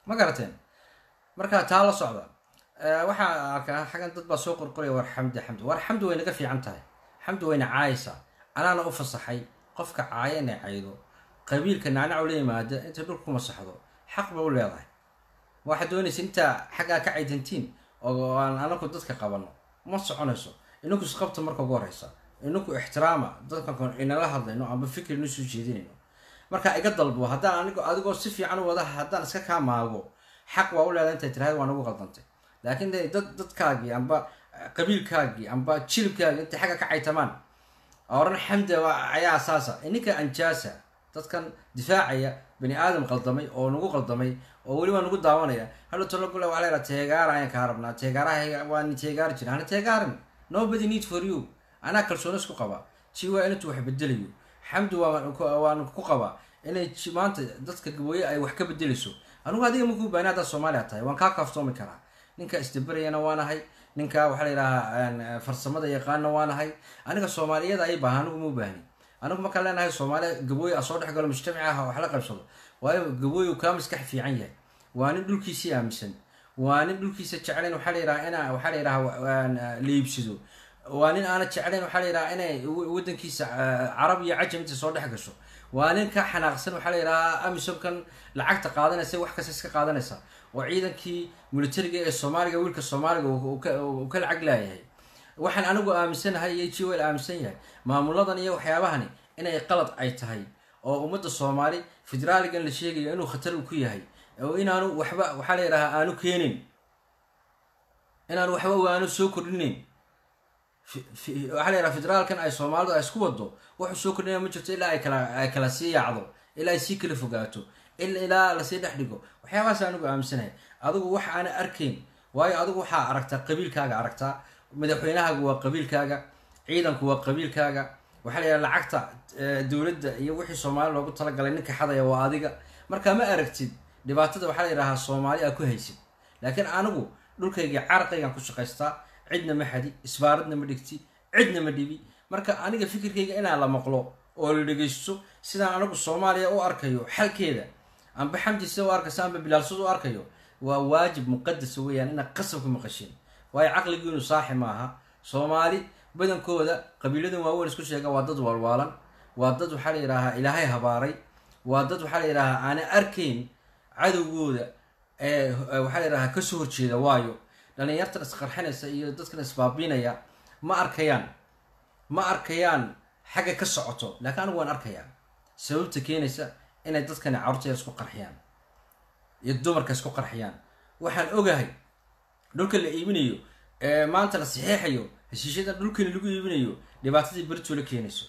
ma garateen marka taa la socda waxaa arkaa xaggan dad baa soo qorqoraya war xamdi xamdi war xamdi way naga fiican tahay xamdi wayna caayaysaa anaana u fasaxay qofka caaya inay caydo qabiilka nacnac la yimaada intay dhulka ku masaxdo xaq ba u leedahay waxaad doonaysa intaa xaggaa ka caydantiin oo aan anaku dadka qabano ma soconayso ininku isqabta marka ugu horeysa ininku ixtiraama dadkan inala hadlayno amba fikir inu soo jeedinayno marka iga dalbo haddaan anigo adigoo si fiican u wada haddaan iska kaa maago xaq waa u leedahay intay tiraahda waa nagu qaldantay laakiin de dad dadkaagii amba qabiilkaagii amba jilibkaagii intay xagga ka caytamaan oran xamda ayaa saasa ininka anjaasa dadkan difaacaya bani aadam qaldamay oo nagu qaldamay oo weliba nagu daawanaya hadhow talogule waa leera teegaara ayaan kaa rabnaa teegaaraha waa ni teegaari jira hana teegaarin nobody need for you anaa kalsooni isku qaba ji waa intu wax bedelayo xamdi waan ku qabaa inay maanta dadka gabooye ay wax ka bedelayso anugu adiga makuu baani haddaad soomaaliya tahay waan kaa kaaftoomi karaa ninka isdaberayana waanahay ninka waxaa la yidhahaa farsamada yaqaana waanahay aniga soomaaliyada ay baahan anigu ma baahni anigu markaan leenahay soomaaliya gabooye soo dhex galo mujtamaci ah wax la qabsado waayo gabooye kaa maskax fiican yahay waa nin dhulkiisii aaminsan waa nin dhulkiisa jeclayn waxaa la yidhaha ina waxaa la yidhaha liibsido waa nin aana jeclayn waxaa la yidhaha inay wadankiisa carab iyo cajam inta soo dhex gasho waa nin ka xanaaqsan waxaa la yidhahaa amisomkan lacagta qaadanaysa wax kasta iska qaadanaysa oo ciidankii militariga ee soomaaliga wiilka soomaaliga uu ka lacag laayahay waxaan anigu aaminsanahay iyo jiwel aaminsan yahay maamuladan iyo waxyaabahani inay qalad ay tahay oo ummadda soomaali federaaligan la sheegayo inuu khatar ku yahay oo inaanu waxba waxaa la yidhahaa aanu keenin inaanu waxba aanu soo kordhinin waxaa la yidhaha federaalkan ay soomaalidu ay isku wado wuxuu soo kordhinaya ma jirto ilaa ay kala ay kala sii yaacdo ilaa ay sii kala fogaato ilaa lasii dhex dhigo waxyaabahaas anigu aaminsanahay adigu wax aana arkayn waayo adigu waxaa aragtaa qabiilkaaga aragtaa madaxweynahaaga waa qabiilkaaga ciidanku waa qabiilkaaga waxaa la yidhaha lacagta dowladda iyo wixii soomaali loogu talagalay ninka xadaya waa adiga markaa ma aragtid dhibaatada waxaa la yidhahaa soomaali aa ku haysid laakiin anigu dhulkayga carqaygaan ku shaqaystaa cidna ma xadi isbaaradna ma dhigti cidna ma dhibi marka aniga fikirkayga inaan la maqlo oo la dhegaysto sidaan anigu soomaaliya u arkayo xalkeeda amba xamdi sida u arkayso amba bilaalsud u arkayo waa waajib muqadasa weeyaan inaad qasab ku maqashin waayo caqligiinu saaxi maaha soomaali badankooda qabiiladan waaweyn isku sheega waa dad waalwaalan waa dad waxaa la yidhaahaa ilaahay habaaray waa dad waxaa la yidhahaa aana arkayn cadowgooda ee waxaa la yidhahaa kasoo horjeeda waayo dhalinyartan isqarxinaysa iyo dadkan isbaabiinaya ma arkayaan ma arkayaan xagga ka socoto laakiin anigu waan arkayaa sababta keenaysa inay dadkani carruurtaya isku qarxiyaan iyo dumarka isku qarxiyaan waxaan ogahay dhulka la iibinayo ee maanta la saxiixayo heshiisyada dhulkani lagu iibinayo dhibaatadii berito la keenayso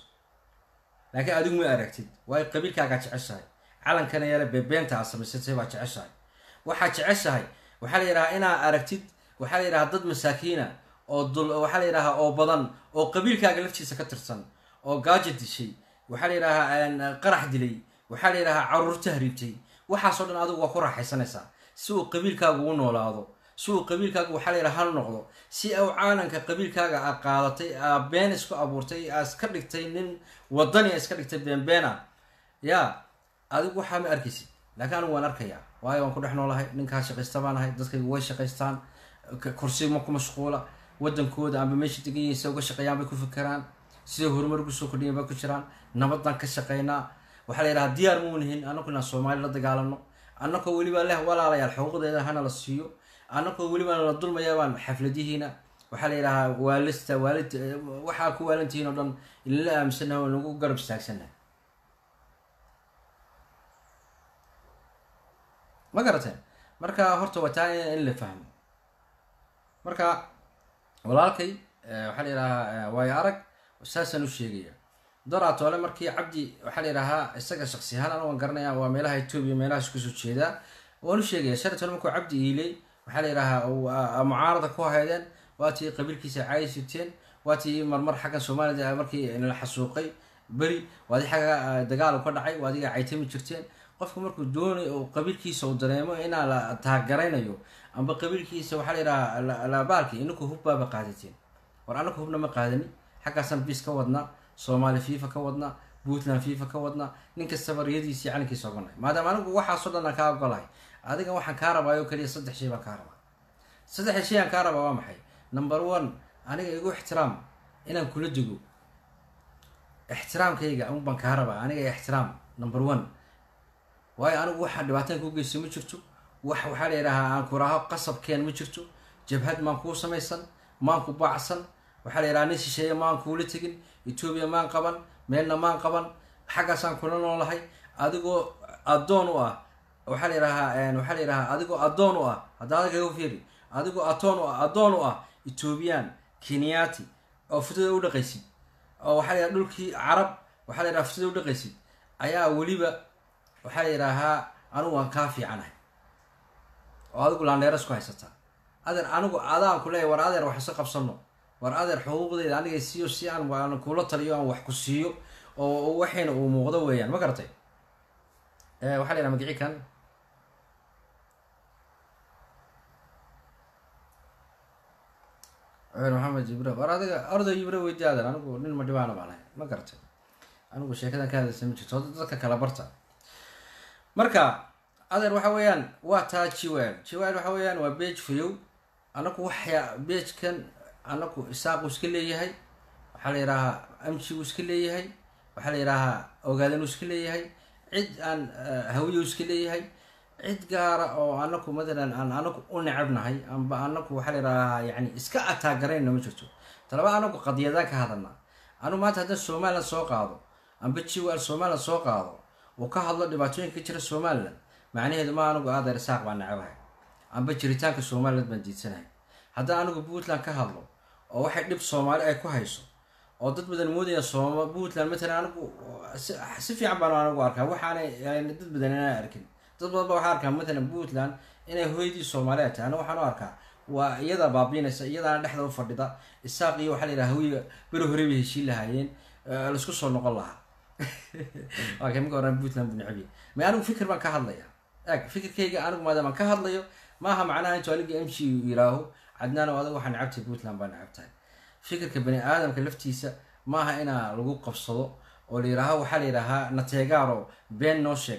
laakiin adigu ma aragtid waayo qabiilkaagaa jeceshahay calankana yare beebeenta aad samaysatay baa jeceshahay waxaad jeceshahay waxaa la yidhahaa inaa aragtid waxaa la yidhahaa dad masaakiina oo dul waxaa la yidhahaa oo badan oo qabiilkaaga laftiisa ka tirsan oo gaajo dishay waxaa la yidhahaa qarax dilay waxaa la yidhahaa caruurta hariibtay waxaasoo dhan adigu waa ku raaxaysanaysaa si uu qabiilkaagu u noolaado si uu qabiilkaagu waxaa la yidhaha hal noqdo si uu caalanka qabiilkaaga aa qaadatay aa been isku abuurtay aa iska dhigtay nin wadani a iska dhigtay beenbeena yaa adigu waxaa ma arkaysid laakiin anigu waan arkayaa waayo waan ku dhex noolahay ninkaa shaqaysta baan ahay dadkaygu way shaqaystaan kursi ma ku mashquula wadankooda amba meesha degan yihiin se uga shaqeeyaan bay ku fikeraan siday horumar ugu soo kordhiyan bay ku jiraan nabadaan ka shaqeynaa waxaa la yidhaha diyaar mau nihin annaku inaan soomaali la dagaalano annakoo weliba leh walaalayaal xuquuqdeeda hana la siiyo annakoo weliba la dulmayaabaan xafladihiina waxaa la yidhahaa waalista waalid waxaa ku waalantihiin oo dhan inala aaminsannaha oo nagu garab istaagsannaha ma garateen marka horta waa taa in la fahmo marka walaalkay waxaa la yidhahaa waayo arag saasaan u sheegaya doraatole markii cabdi waxaa la yidhahaa isaga shaksi ahaan anu waan garanaya waa meelaha etoobiya meelahaas kusoo jeedaa waan u sheegaya shalatole markuu cabdi iiley waxaa la yidhahaa mucaarada ku haydeen waa tii qabiilkiisa caayi siteen waa tii marmar xaggan soomaalida markii la xasuuqay beri waadi xagga dagaal ka dhacay waadiga caytami jirteen qofka markuu doonay oo qabiilkiisa uu dareemo inaa la taagaraynayo amba qabiilkiisa waxaa la yidhahaa labaalki inaku hubbaaba qaadateen war anaku hubna ma qaadani xaggaasaan biis ka wadnaa soomaali fifa ka wadnaa puntland fifa ka wadnaa nin kastaba riyadiisii calinkiisa oganay maadaama anigu waxaasoo dhan aan kaa ogolahay adiga waxaan kaa rabaa oo keliya saddex shay baan kaa rabaa saddexda shay aan kaa rabaa waa maxay number one aniga igu ixtiraam inaan kula dego ixtiraamkayga un baan kaa rabaa aniga ixtiraam number one waayo anigu waxaa dhibaataan kuu geysta ma jirto wax waxaa la yidhahaa aan ku raaho qasabkeen ma jirto jabhad maan kuu samaysan maan ku baacsan waxaa la yidhaha nin shisheeye maan kuula tegin etoobiya maan qaban meelna maan qaban xaggaasaan kula noolahay adigoo addoon u ah waxaa la yidhahaa waxaa la yidhahaa adigoo addoon u ah hadda adagaga fiiri adigoo atoon u ah addoon u ah etoobiyaan kenyaati oo futada u dhaqaysid oo waxaa la yidhaha dhulkii carab waxaa la yidhaha futada u dhaqaysid ayaa weliba waxaa la yidhaahaa anigu waan kaa fiicanahay oo adigu laandheeras ku haysataa adeer anigu adaan ku leeyahy war adeer wax isa qabsano war adeer xuquuqdeyda aniga siiyo si aan aan kula taliyo aan wax ku siiyo oo waxayna uu muuqdo weeyaan ma garatay waxaa la yidhaha magici kan maxamed jibre war adiga orday jibre weydi adeer anigu nin ma dhibaana baan ahay ma garatay anigu sheekadan ka hadlaysa ma jirto dadka kala barta marka adeer waxa weeyaan waa taa jiwel jiwel waxa weeyaan waa beej fayow anaku waxya beejkan anaku isaaqu iska leeyahay waxaa la yidhaahaa amjigu iska leeyahay waxaa la yidhaahaa ogaadanu iska leeyahay cid aan hawiyu iska leeyahay cid gaara oo anaku matalan aan anaku u necabnahay amba anaku waxaa la yidhaahaa yani iska ataagarayna ma jirto talaba anaku qadiyadaan ka hadalna anu maanta haddaan somalilan soo qaado amba jiwel somalilan soo qaado uu ka hadlo dhibaatooyinka ka jira somalilan macnaheedu ma anigu adeer isaaq baan nacabahay amba jiritaanka somaliland baan diidsanahay haddaan anigu puntland ka hadlo oo waxay dhib soomaali ay ku hayso oo dad badan moodaya sooma puntland matalan anigu si fiican baan anigu arkaa waxaanay dad badan inaan arkin dad badan ba waxaa arkaa matalan puntland inay hooyadii soomaaliya tahay anigu waxaan u arkaa waa iyada baabiinaysa iyadaana dhexda u fadhida isaaq iyo waxaa la yidhaha hawiga beri hore bay heshiin lahaayeen laisku soo noqon lahaa waa ka mika oran puntland bu necbiya ma anigu fikir baan ka hadlaya eg fikirkayga anigu maadaama ka hadlayo maaha macnaha intuu aniga m g yiraaho cadnaan oo adiga waxaa necabtahay puntland baa necabtahay fikirka bani aadamka laftiisa maaha inaa lagu qabsado oo la yidhaaho waxaa la yidhaahaa nateegaaro been noo sheeg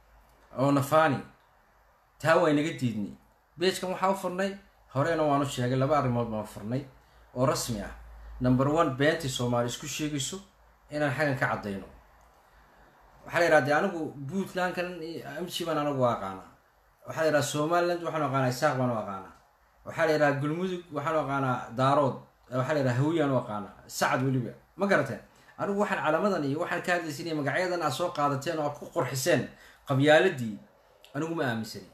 oo nafani taa waa inaga diidnay beejkan waxaa u furnay horena waanu sheegay laba arrimood baan furnay oo rasmi ah number one beentii soomaali isku sheegayso inaan xaggan ka caddayno waxaa la yidhaha de anigu puntlandkan amji baan anagu aqaanaa waxaa la yidhaha somaliland waxaanu aqaanaa isaaq baanu aqaanaa waxaa la yidhaha galmudug waxaanu aqaanaa daarood waxaa la yidhaha hawiyaan u aqaanaa sacad weliba ma garateen anigu waxaan calamadan iyo waxaan ka hadlaysin iyo magacyadan aad soo qaadateen oo aad ku qurxiseen qabyaaladii anigu ma aaminsani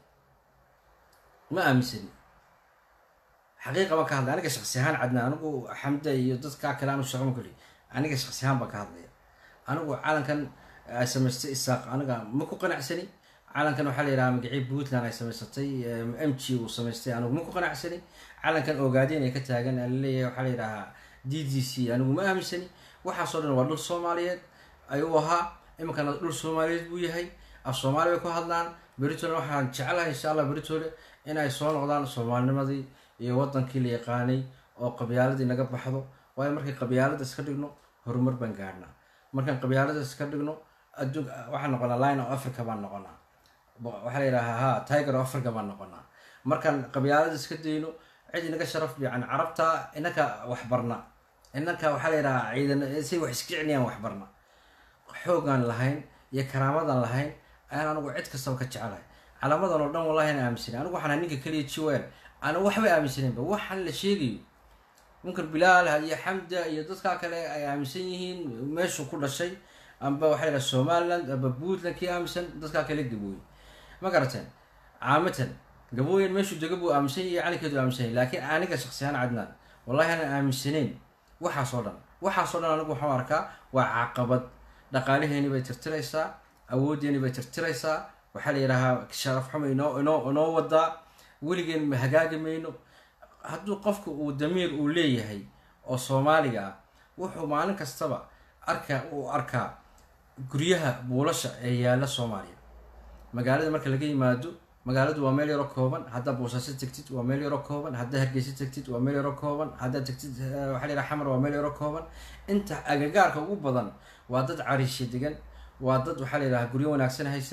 ma aaminsani xaqiiqa baan ka hadlay aniga shaksi ahaan cadna anigu xamda iyo dadkaa kale anu shaqama kuli aniga shaksi ahaan baan ka hadlaya anigu calankan ay samaystay isaaq aniga ma ku qanacsani calankan waxaa la yidhaha magacii puntland ay samaysatay m g uu samaystay anigu ma ku qanacsani calankan ogaadeen ay ka taagan laleeyahay waxaa la yidhahaa d d c anigu ma aaminsani waxaasoo dhan waa dhul soomaaliyeed ayuu ahaa iminkana dhul soomaaliyeed buu yahay af soomaali bay ku hadlaan beritole waxaan jecelahay insha allah beritole inay soo noqdaan soomaalinimadii iyo wadankii la yaqaanay oo qabyaaladii naga baxdo waayo markay qabyaalada iska dhigno horumar baan gaadhnaa markaan qabyaalada iska dhigno adduun waxaan noqonaa line of africa baan noqonaa waxaa la yidhahaa ha tiger of africa baan noqonaa markaan qabyaalada iska dayno cid inaga sharaf fiican carabta inanka waxbarna inanka waxaa la yidhahaa ciidan say wax iska celiyaan waxbarna xoogaan lahayn iyo karaamadan lahayn ayaan anigu cid kastaba ka jecelahay calaamadan oo dhan wallahi aan aaminsanin anigu waxaan ninka keliya jiweel ana waxba aaminsaninba waxaan la sheegayo munkar bilaal iyo xamda iyo dadkaa kale ay aaminsan yihiin meeshuu ku dhashay amba waxaa yidhaha somaliland amba puntland kii aaminsan dadkaa kale gabooye ma garateen caamatan gabooyen meeshuu dega buu aaminsan yahay calinkeedu aaminsan yahay laakiin aniga shaksiyahaan cadnaan wallahi aanan aaminsanayn waxaasoo dhan waxaasoo dhan anigu waxaan arkaa waa caqabad dhaqaalaheeni bay tirtiraysaa awooddeeni bay tirtiraysaa waxaa la yidhahaa sharaf xumo inoo inoo inoo wadaa weligeen ma hagaagi mayno hadduu qofku uu damiir uu leeyahay oo soomaaliga ah wuxuu maalin kastaba arka uu arkaa guryaha buulasha ee yaalla soomaaliya magaalada marka laga yimaado magaaladu waa meel yaro kooban haddaa boosaaso tegtid waa meel yaro kooban haddaa hargeysa tegtid waa meel yaro kooban haddaa tegtid waxaa la yidhaha xamar waa meel yaro kooban inta agagaarka ugu badan waa dad cariisha degan waa dad waxaa la yidhaha guryo wanaagsan haysan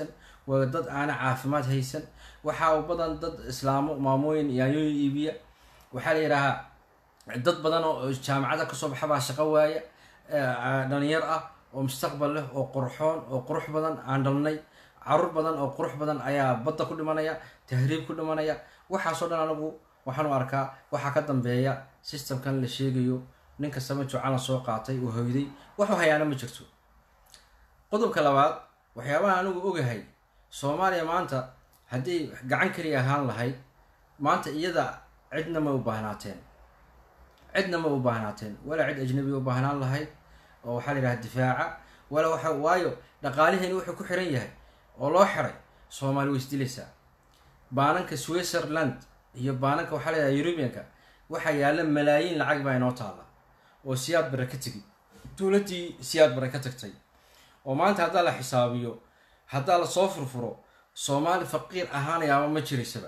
waa dad aana caafimaad haysan waxaa u badan dad islaamo maamooyin yaanyooyin iibiya waxaa la yidhaahaa dad badan oo jaamacada kasoo baxa baa shaqo waaya dhalinyar ah oo mustaqbal leh oo qurxoon oo qurux badan aan dhalnay caruur badan oo qurux badan ayaa badda ku dhimanaya tahriib ku dhimanaya waxaasoo dhan anigu waxaan u arkaa waxaa ka dambeeya systemkan la sheegayo nin kastaba jucalan soo qaatay oo hoyday waxu hayaana ma jirto qodobka labaad waxyaabaha anigu ogahay soomaaliya maanta haddii gacan keliya ahaan lahayd maanta iyada cidna ma u baahnaateen cidna ma u baahnaateen walaa cid ajnabi u baahnaan lahayd oo waxaa la yidhaha difaaca wala waxa waayo dhaqaaliheeni wuxuu ku xiran yahay oo loo xiray soomaali way isdilaysaa baananka switzerland iyo baananka waxaa la yidhaha eurubianka waxaa yaalla malaayiin lacag baa inoo taalla oo siyaad bare ka tegi dowladdii siyaad bare ka tagtay oo maanta haddaa la xisaabiyo haddaa lasoo furfuro soomaali faqiir ahaanayaaba ma jiraysaba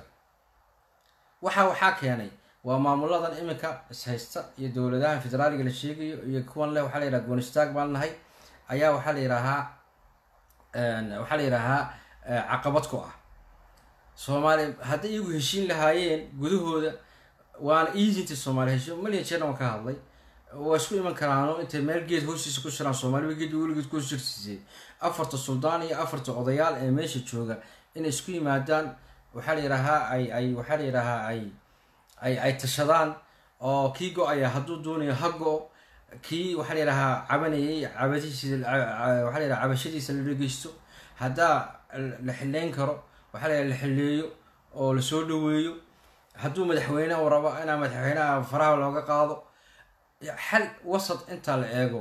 waxa waxaa keenay waa maamuladan iminka ishaysta iyo dowladaha federaaliga la sheegayo iyo kuwan leh waxaa la yidhaha goonistaag baan nahay ayaa waxaa la yidhaahaa waxaa la yidhaahaa caqabad ku ah soomaali hadday iyagu heshiin lahaayeen gudahooda waana easinta soomaali heshiin malyan jeerna waan ka hadlay waa isku iman karaano intay meel geed hoostiisa ku shiraan soomaaliba geed weligeed ku shirsiisay afarta suldaan iyo afarta odayaal ee meesha jooga inay isku yimaadaan waxaa la yidhaahaa ay ay waxaa la yidhaahaa ay ay ay tashadaan oo kii go-aya hadduu doonayo ha go kii waxaa la yidhahaa cabanayay cabadiisa waxaa la yidhaha cabashadiisa la dhegeysto haddaa la xileyn karo waxaa la yidhaha la xileeyo oo lasoo dhaweeyo hadduu madaxweyne uu rabo inaa madaxweynaha faraha looga qaado xal wasad intaa la eego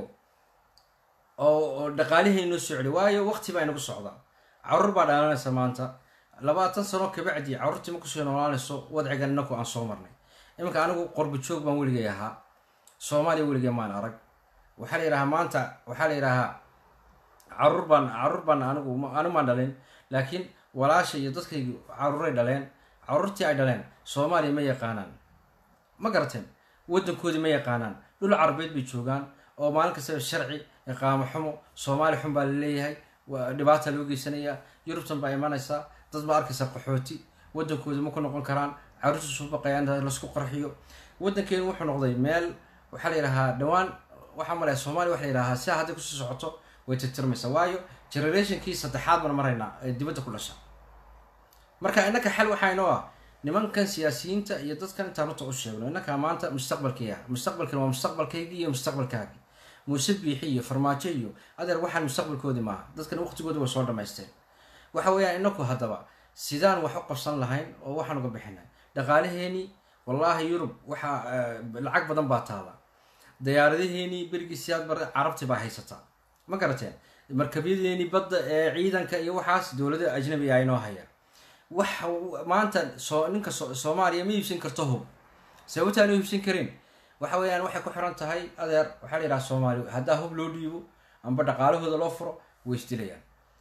oo oo dhaqaaliheynoo socday waayo waqti baa inagu socdaa caruur baa dhaalanaysa maanta labaatan sano kabacdi carruurtii ma kusoo noolaanayso wadcigan inaku aan soo marnay iminka anigu qorba joog baan weligay ahaa soomaaliya weligay maan arag waxaa la yidhahaa maanta waxaa la yidhahaa caruur baan caruur baan anigu anigu maan dhalin laakiin walaasha iyo dadkaygu caruuray dhaleen caruurtii ay dhaleen soomaaliya ma yaqaanaan ma garateen waddankoodii ma yaqaanaan dhul carabeed bay joogaan oo maalin kastaba sharci iqaamo xumo soomaali xun baa laleeyahay dhibaata loo geysanayaa yurubtan baa imanaysaa dad baa arkaysa qaxooti waddankooda ma ku noqon karaan caruurta suu baqayaan lasku qarxiyo waddankeenu wuxuu noqday meel waxaa la yidhahaa dhowaan waxaa malaya soomaaliya waxa la yidhahaa sidaa hadday kusii socoto way tirtirmaysaa waayo generationkii saddexaad baan maraynaa ee dibadda ku dhasha marka innaka xal waxaa inoo ah nimankan siyaasiyiinta iyo dadkan intaan runta u sheegno innaka maanta mustaqbalkaya mustaqbalkan waa mustaqbalkaygii iyo mustaqbalkaagii muuse biixi iyo farmaajo iyo adeer waxaan mustaqbalkoodii maaha dadkan waqtigooda way soo dhamaysteen waxa weeyaan inaku haddaba sidaan wax u qabsan lahayn oo waxaan uga bixinay dhaqaalaheenii wallaahi yurub waxaa lacag badan baa taala dayaaradaheenii berigii siyaad bare carabti baa haysataa ma garateen markabyadeenii badda ee ciidanka iyo waxaas dowlada ajnabi a inoo haya wax maanta soo ninka soomaaliya ma iibsan karto hub sababtaan u iibsan karin waxa weeyaan waxay ku xiran tahay adeer waxaa la yidhaha soomaali haddaa hub loo dhiibo amba dhaqaalahooda loo furo way isdilayaan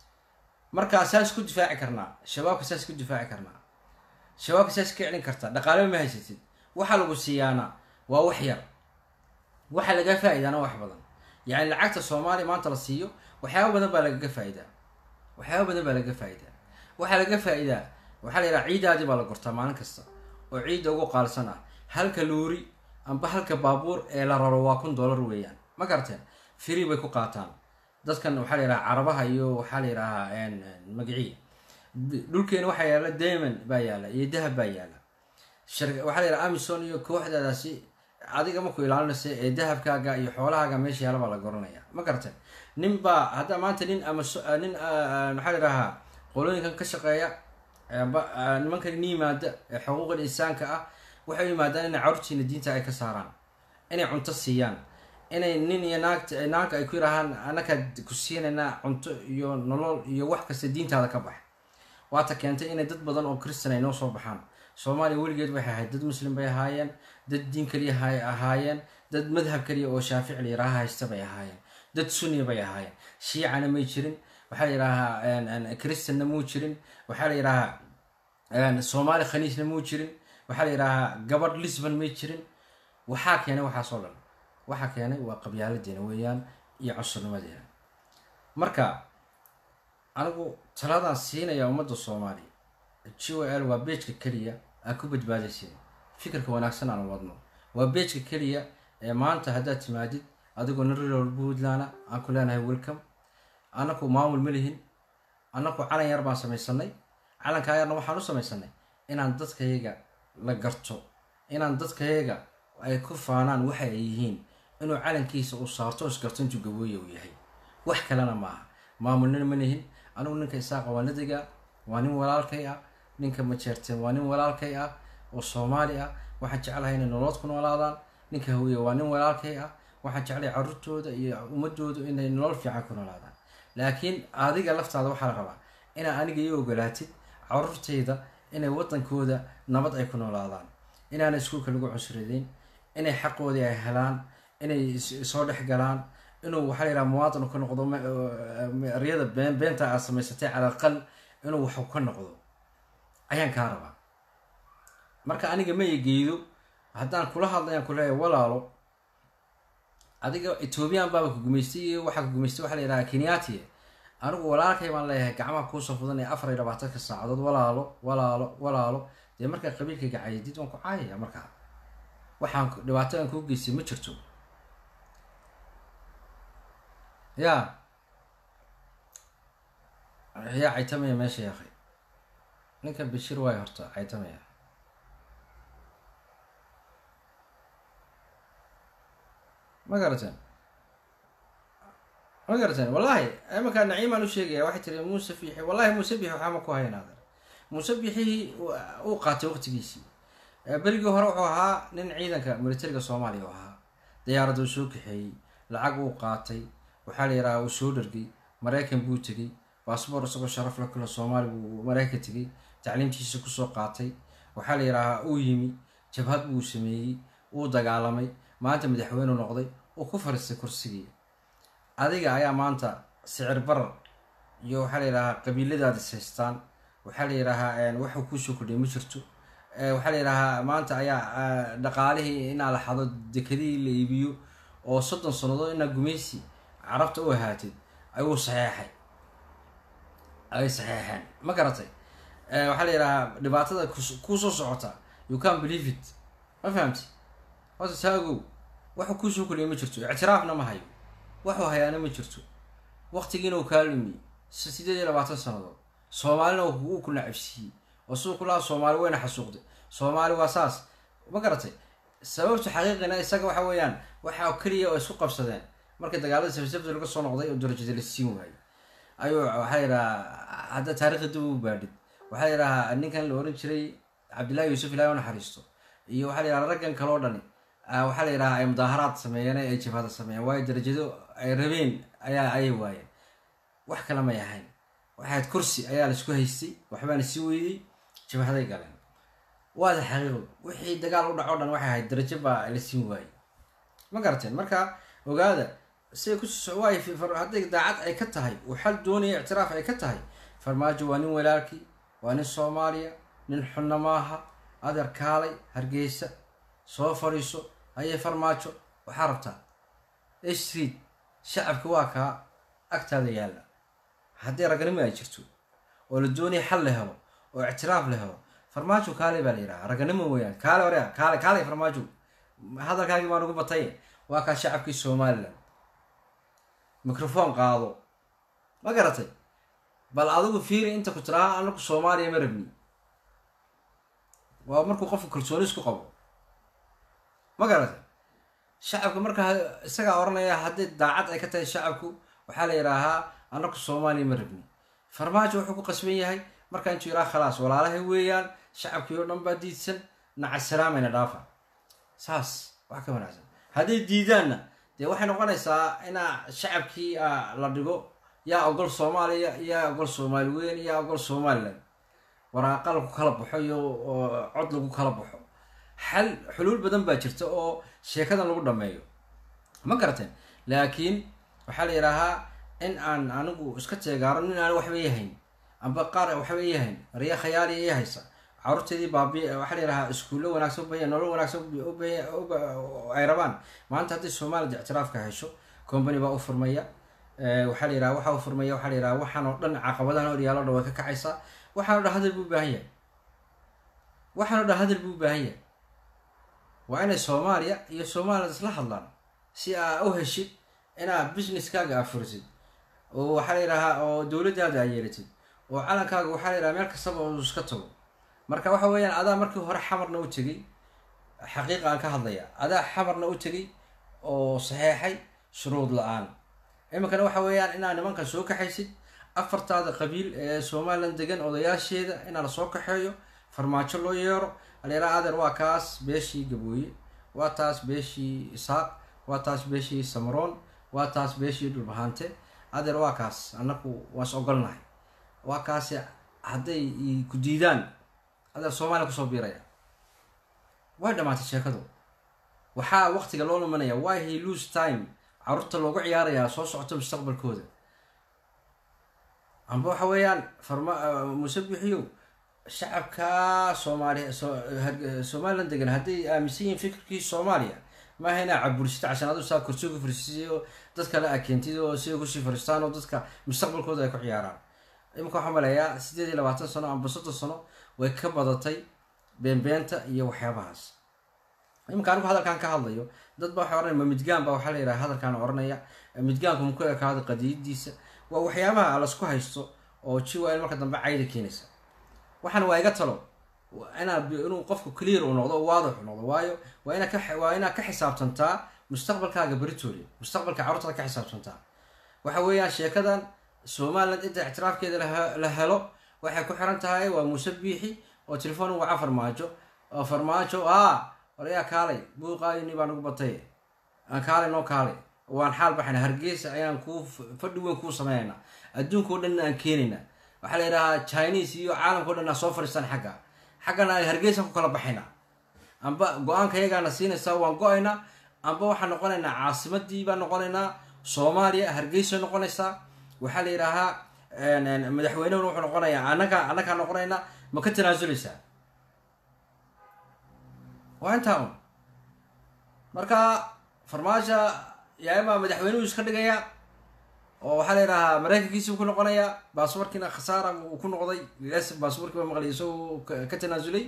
markaa saas ku difaaci karnaa shabaabka saas ku difaaci karnaa shabaabka saas ka celin kartaa dhaqaalaba ma haysatid waxaa lagu siiyaana waa wax yar waxaa laga faa'idaana wax badan yacni lacagta soomaaliya maanta la siiyo waxyaaba badan baa lagaga faa'idaa waxyaaba badan baa lagaga faa'idaa waxaa laga faa'idaa waxaa la yidhaha ciidaadii baa la gortaa maalin kasta oo ciidda ugu qaalsan ah halka luuri amba halka baabuur ee la raro waa kun dollar weeyaan ma garateen free bay ku qaataan dadkan waxaa la yidhaha carabaha iyo waxaa la yidhahaa magaciya dhulkeena waxaa yaala diamond baa yaala iyo dahab baa yaala waxaa la yidhaha amison iyo kooxdaadaasi adiga maku ilaalinaysa ee dahabkaaga iyo xoolahaaga meesha yaala baa la goranaya ma garateen nin baa hadda maanta nin ama nin maxaa la yidhahaa qolooyinkan ka shaqeeya nimankan ni yimaada ee xuquuqal insaanka ah waxay u yimaadaan inay carurtiina diinta ay ka saaraan inay cunto siiyaan inay nin iyo naagta naagka ay ku yidhaahaan anaka ku siinaynaa cunto iyo nolol iyo wax kasta diintaada ka bax waata keentay inay dad badan oo christan ay noo soo baxaan soomaaliya weligeed waxay ahayd dad muslim bay ahaayeen dad diin kaliya hay ahaayeen dad madhab kaliya oo shaafici la yidhaaha haysta bay ahaayeen dad sunni bay ahaayeen shiicana may jirin waxaa la yidhaahaa christanna muu jirin waxaa la yidhaahaa soomaali khaniisna muu jirin waxaa la yidhaahaa gabadh lisbon may jirin waxaa keenay waxaasoo dhan waxaa keenay waa qabyaaladeena weeyaan iyo cunsurnimadeena marka anigu taladaan siinaya ummadda soomaaliya g o l waa beejka keliya aan ku badbaadaysin fikirka wanaagsan aan wadno waa beejka keliya ee maanta haddaad timaadid adigoo narirol puntland aan ku leenahay welcome annaku maamul ma lihin annaku calan yar baan samaysanay calankaa yarna waxaan u samaysanay inaan dadkayaga la garto inaan dadkayaga ay ku faanaan waxa ay yihiin inuu calankiisa uu saarto isgarto intuu gabooya uu yahay wax kalena ma aha maamulnina ma lihin anigu ninka isaaqa waa nadiga waa nin walaalkay ah ninka majeerteen waa nin walaalkay ah oo soomaali ah waxaan jeclahay inay nolood ku noolaadaan ninka hawiye waa nin walaalkay ah waxaan jeclay caruurtooda iyo ummadooda inay nolol fiican ku noolaadaan laakiin adiga laftaada waxaa la rabaa inaa aniga ii ogolaatid caruurtayda inay wadankooda nabad ay ku noolaadaan inaana iskuulka lagu cusridayn inay xaqoodii ay helaan inay soo dhex galaan inuu waxaa la yidhaha muwaadin ka noqdo eryada been beenta aad samaysatay cala aqal inuu wax ka noqdo ayaan kaa rabaa marka aniga ma egeedo haddaan kula hadlayaan kuleeyahay walaalo adiga ethoobiyan baaba ku gumaystay iyo waxaa ku gumaystay waxaa la yidhaha kenyati anigu walaalkay baan leeyahay gacmaha kuusoo fudan ee afar iyo labaatanka saacadood walaalo walaalo walaalo dee markaa qabiilkayga cayadid waan ku caayaya markaa waxaan dhibaato aan kuu geystay ma jirto ya yaa caytamaya meesha yaakay ninkan bashir waay horta caytamaya ma garateen ma garateen wallahi imankaa naciimaan u sheegaya waxay tiri muuse bixi wallahi muuse bixi waxaa ma ku haynaadan muuse bixi uu qaatay waqtigiisii berigii hore wuxuu ahaa nin ciidanka militariga soomaaliya u ahaa diyaaradda uu soo kaxeeyey lacag uu qaatay waxaa la yidhaha uu soo dhargay maraykan buu tegey baasboor isagoo sharaf la kula soomaali buu maraykan tegey tacliimtiisa kusoo qaatay waxaa la yidhahaa uu yimi jabhad buu sameeyey uu dagaalamay maanta madaxweyneu noqday uu ku fariistay kursigii adiga ayaa maanta sicir barar iyo waxaa la yidhahaa qabiiladaad is haystaan waxaa la yidhahaa waxuu kuusoo kordhiyay ma jirto waxaa la yidhahaa maanta ayaa dhaqaalihii inaa la xado dekadihii la iibiyo oo soddon sannadood inaa gumaysi carabta u ahaatid ayuu saxeexay ay saxeexeen ma garatay waxaa la yidhahaa dhibaatada kuusoo socota you can believe it ma fahamti horta taagow waxuu kuusoo kordhiyay ma jirto ictiraafna ma hayo waxuu hayaana ma jirto waqtigiina uu kaa lumiye sideed iyo labaatan sannadood soomaalina uu ku nacabsiiyey oo siduu ku lahaa soomaali wayna xasuuqday soomaali waa saas ma garatay sababta xaqiiqina isaga waxa weeyaan waxa keliya oo isku qabsadeen markii dagaalada sabsabta laga soo noqday oo darajada la siin waayey ayuu waxaa yidhahaa hadda taarikhda dib u baadhid waxaa yidhahaa ninkan la oran jiray cabdillahi yuusuf ilahi u naxariisto iyo waxaa la yidhaha raggan kaloo dhani waxaa la yidhahaa ay mudaaharaad sameeyeen ay jabhada sameeyeen waayo darajado ay rabeen ayaa ayay waayeen wax kale may ahayn waxaad kursi ayaa laisku haystay waxbaana sii weydey jabhaday galeen waada xaqiiqo wixii dagaal u dhaco dhan waxay ahayd darajo baa la siin waayey ma garateen marka ogaada siday kuwaay hadday daacad ay ka tahay uu xal doonaya ictiraaf ay ka tahay farmaajo waa nin walaalkii waa nin soomaaliya nin xunna maaha adeer kaalay hargeysa soo fadhiiso ayay farmaajo waxaa rabtaa street shacabka waa kaa agtaada yaalla haddii raganimo ay jirto oo la doonaya xal la helo oo ictiraaf la helo farmaajo kaale baa la yidhaha raganimo weyaan kaale orea kaale kaale farmaajo hadalkaagii baan ugu batay waa kaa shacabkii somalilan microphone qaado ma garatay bal adigu fiiri inta ku tiraha anaku soomaaliya ma rabni waa markuu qofku kalsooni isku qabo ma garatay shacabka markaa isagaa oranaya haddii daacad ay ka tahay shacabku waxaa la yidhaahaa anaku soomaaliya ma rabni farmaajo wuxuu ku qasban yahay markaa intuu yidhaha khalaas walaalahay weeyaan shacabkii oo dhan baa diidsan nacasalaameyna dhaafa saas wax ka wanaagsan hadday diidaanna dee waxay noqonaysaa inaa shacabkii la dhigo yaa ogol soomaaliya yaa ogol soomaali weyn yaa ogol somalilan waraaqa lagu kala baxo iyo cod lagu kala baxo xal xuluul badan baa jirta oo sheekadan lagu dhameeyo ma garateen laakiin waxaa la yidhaahaa in aan anigu iska teegaaro nin aan waxba yahayn amba qaar waxba yahayn riya khayaali iya haysa caruurteedii baabi waxaa la yidhahaa iskuullo wanaagsan ubaya nolol wanaagsan ay rabaan maanta haddii soomaalida ictiraafka hesho company baa u furmaya Eh, waxaa la yidhaha waxa uu furmaya waxaa la yidhaha waxaan oo dhan caqabadahan horyaalo dhan way ka kacaysaa waxaan oo dhan hadal buu u baahan yahay waxaan oo dhan hadal buu u baahan yahay waa inay soomaaliya iyo somaliland isla hadlaan si aa u heshid inaa businesskaaga aa furisid oo waxaa la yidhahaa oo dowladdaada aa yeelatid oo calankaaga waxaa la yidhaha meel kastaba uu iska tago marka waxa weeyaan adaa markii hore xamarna u tegey xaqiiqa aan ka hadlaya adaa xamarna u tegey oo saxeexay shuruud la-aan iminkana waxa weeyaan inaad nimankan soo kaxaysid afartaada qabiil ee somaliland degan odayaasheeda inaa lasoo kaxeeyo farmaajo loo yeero aleeraa adeer waa kaas beeshii gabooye waa taas beeshii isaaq waa taas beeshii samaroon waa taas beeshii dhulbahante adeer waa kaas annaku waas ogolnahay waa kaasi hadday i ku diidaan adeer soomaaliya kusoo biiraya way dhamaatay sheekadu waxaa waqtiga loo lumanaya why he lose time caruurta loogu ciyaarayaa soo socota mustaqbalkooda amba waxa weeyaan farma musabixiyow shacabka soomaaliya so- had- somaliland degan hadday aaminsan yihiin fikirkii soomaaliya maaha inaa cabursita cashan adu saa kursi ku fariisisay oo dad kale aa keentid oo siday kusii fariistaan oo dadka mustaqbalkooda ay ku ciyaaraan iminka waxaan maleeyaa sideed iyo labaatan sano amba soddon sano way ka badatay beenbeenta iyo waxyaabahaas iminka anigu hadalkan ka hadlayo dad baa waxay oranaya ma midgaan baa waxaa la yidhaha hadalkan oranaya midgaanku muku ekaado qadiyadiisa waa waxyaabaha lasku haysto oo jiwa in marka dambe cayda keenaysa waxaan waa iga talo waa inaa inuu qofku clear uu noqdo oo waadix uu noqdo waayo waa inaa ka waa inaad ka xisaabtantaa mustaqbalkaaga beritooli mustaqbalka carruurtada ka xisaabtantaa waxa weeyaan sheekadan somaliland inta ictiraafkeeda la- la helo waxay ku xiran tahay waa muuse biixi oo telefoon u waca farmaajo oo farmaajo a warayaa kaalay buuqaayini baa nagu batay aan kaalay noo kaalay waan xaal baxayna hargeysa ayaan kuu fadhi weyn kuu sameynayna adduunka o dhan aan keenayna waxaa la yidhahaa chinese iyo caalamka o dhan aa soo fadhiistaan xagga xaggana ay hargeysan ku kala baxaynaa amba go-aanka iyagaana siinaysaa waan go-aynaa amba waxaan noqonaynaa caasimadii baan noqonaynaa soomaaliya hargeysa noqonaysaa waxaa la yidhaahaa madaxweynehuna wuxuu noqonayaa anaga annagaa noqonaynaa ma ka tanaasuleysaa waa intaa un marka farmaajo yaa imaa madaxweynuhu iska dhigaya oo waxaa la yidhahaa maraykankiisii ku noqonaya baaswarkiina khasaara uu ku noqday s baaswarkii baa maqlay isagoo ka- ka tanaasulay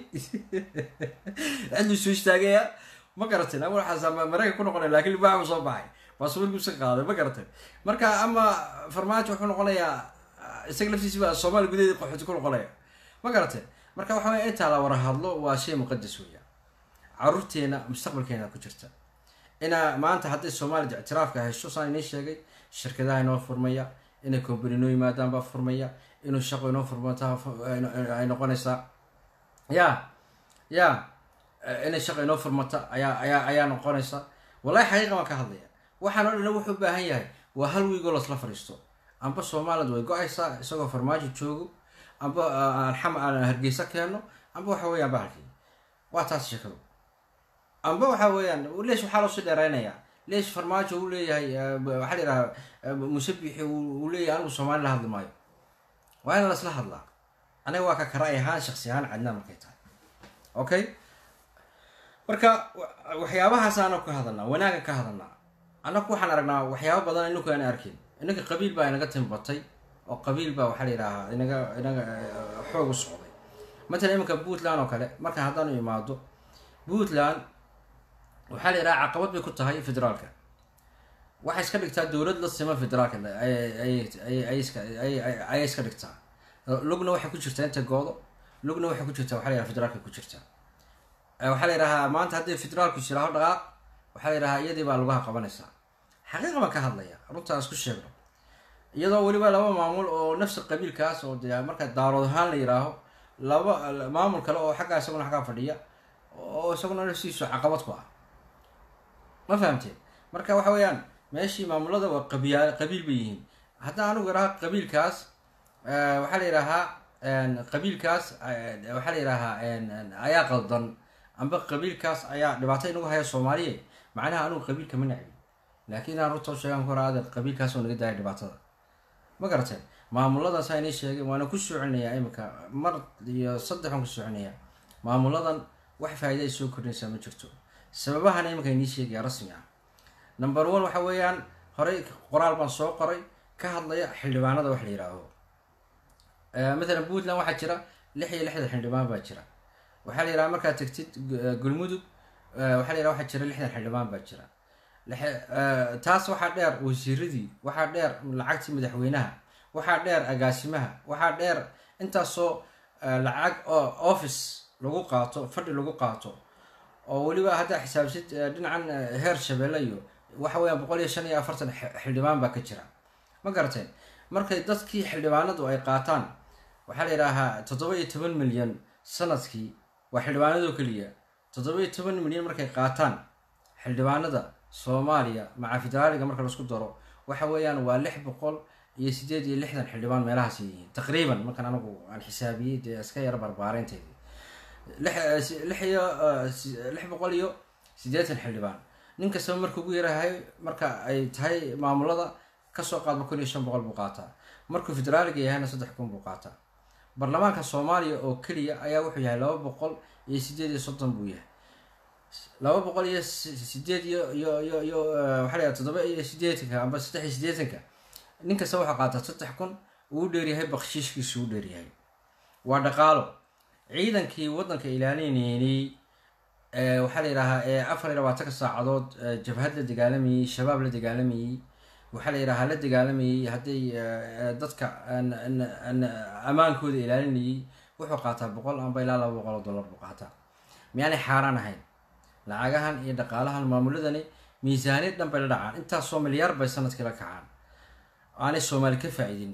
ciduu soo istaagaya ma garatin ama waxaas maraykan ku noqonaya lakin libaax uu soo baxay baaswarkii iska qaaday ma garatin marka ama farmaajo wuxuu noqonayaa isaga laftiisi baa soomaaliya gudaheeda qaxooti ku noqonaya ma garatin marka waxa weya intaa la wara hadlo waa shay muqadas weya caruurteena mustaqbalkeena ku jirta inaa maanta hadday soomaalida ictiraafka hesho saan inii sheegay shirkadaha inoo furmaya inay company inoo yimaadaan baa furmaya inuu shaqo inoo furmata ay noqonaysaa ya ya inay shaqo inoo furmata ayaa ayaa ayaa noqonaysa wallahi xaqiiqa waan ka hadlaya waxaan oo dhan wuxuu u baahan yahay waa hal wiigoo lasla fadhiisto amba somaliland way go-aysaa isagoo farmaajo joogo amba aan xam aan hargeysa keeno amba waxa weeyaan bahalkii waa taas sheekadu amba waxa weeyaan leesh waxaa loosii dheereynayaa leesh farmaajo uu leeyahay waxaa la yidhaha musabixi uu leeyahay anigu soomaali la hadli maayo waa in lasla hadlaa aniga waa ka karaay ahaan shaksi ahaan cadnaa markay tahay okay marka waxyaabahaas aana ka hadalnaa wanaaga ka hadalnaa annaku waxaan aragnaa waxyaaba badan ininku aan arkin inaga qabiil baa inaga timbatay oo qabiil baa waxaa la yidhaahaa inaga inaga xoog u socday matalan iminka puntland oo kale marka haddaanu imaado puntland waxaa la yidhaha caqabad bay ku tahay federaalka waxay iska dhigtaa dowlad la sima federaalka ayay iska dhigtaa lugna waxay ku jirtaa inta goodo lugna waxay ku jirtaa waxa la yidhaha federaalka ku jirtaa waxaa la yidhahaa maanta haddii federaalku shiraaho dhaqaaq waxaa la yidhahaa iyadii baa lugaha qabanaysaa xaqiiqa baan ka hadlaya runtaa isku sheegno iyadoo weliba laba maamul oo nafsi qabiilkaas oo de marka daarood ahaan la yidhaaho laba maamul kale oo xaggaa isaguna xaggaa fadhiya oo isaguna nafsiisu caqabad ku ah ma fahamteen marka waxa weeyaan meeshii maamulada waa qabiya qabiil bay yihiin haddaan anigu idhaha qabiilkaas waxaa la yidhaahaa qabiilkaas waxaa la yidhaahaa ayaa qaldan amba qabiilkaas ayaa dhibaato inagu haya soomaaliya macnaha anigu qabiilka ma necbi laakiin aan runta sheegan ku hora qabiilkaas oo naga daaya dhibaatada ma garateen maamuladan saa inii sheegay waana ku soconayaa iminka mar iyo saddex aan ku soconayaa maamuladan wax faa'iida ay soo kordhinaysaa ma jirto sababahana iminka inii sheegaya rasmi ah number one waxa weeyaan horey qoraal baan soo qoray ka hadlaya xildhibaanada wax la yidhaaho mathalan puntland waxaa jira lix iyo lixdan xildhibaan baa jira waxaa la yidhaha markaad tegtid gulmudug waxaa la yidhaha waxaa jira lixdan xildhibaan baa jira taas waxaa dheer wasiiradii waxaa dheer lacagtii madaxweynaha waxaa dheer agaasimaha waxaa dheer intaasoo lacag oo office lagu qaato fadhi lagu qaato oo weliba haddaa xisaabsid dhinacan heer shabeelle iyo waxa weeyaan boqol iyo shan iyo afartan xildhibaan baa ka jira ma garateen markay dadkii xildhibaanadu ay qaataan waxaa la yidhaahaa toddoba iyo toban milyan sanadkii waa xildhibaanadoo keliya toddoba iyo toban milyan markay qaataan xildhibaanada soomaaliya maca federaaliga marka laisku daro waxa weeyaan waa lix boqol iyo sideed iyo lixdan xildhibaan meelahaas yihiin taqriiban markaan anagu aan xisaabiyey dee iska yaro barbaareynteedii lix lix iyo lix boqol iyo siddeetan xildhibaan nin kastaba marka ugu yarahay marka ay tahay maamulada kasoo qaadba kun iyo shan boqol buu qaataa markuu federaaliga yahayna saddex kun buu qaataa baarlamaanka soomaaliya oo keliya ayaa wuxuu yahay laba boqol iyo sideed iyo soddon buu yahay laba boqol iyo sideed iyo iyo iyo iyo waxaa layaha toddoba iyo sideetanka amba saddex iyo sideetanka nin kasta waxaa qaataa saddex kun uu dheeryahay bakshiishkiisu u dheeryahay waa dhaqaalo ciidankii waddanka ilaalinayay waxaa la yidhahaa ee afar iyo labaatanka saacadood jabhad la dagaalamayey shabaab la dagaalamayey waxaa la yidhahaa la dagaalamayey hadday dadka ammaankooda ilaalinayay wuxuu qaataa boqol amba ilaa laba boqol oo dollar buu qaataa miyaanay xaaraan ahayn lacagahan iyo dhaqaalahan maamuladani miisaaniyad dhan bay la dhacaan intaasoo milyaar bay sanadkii la kacaan aanay soomaali ka faa-idin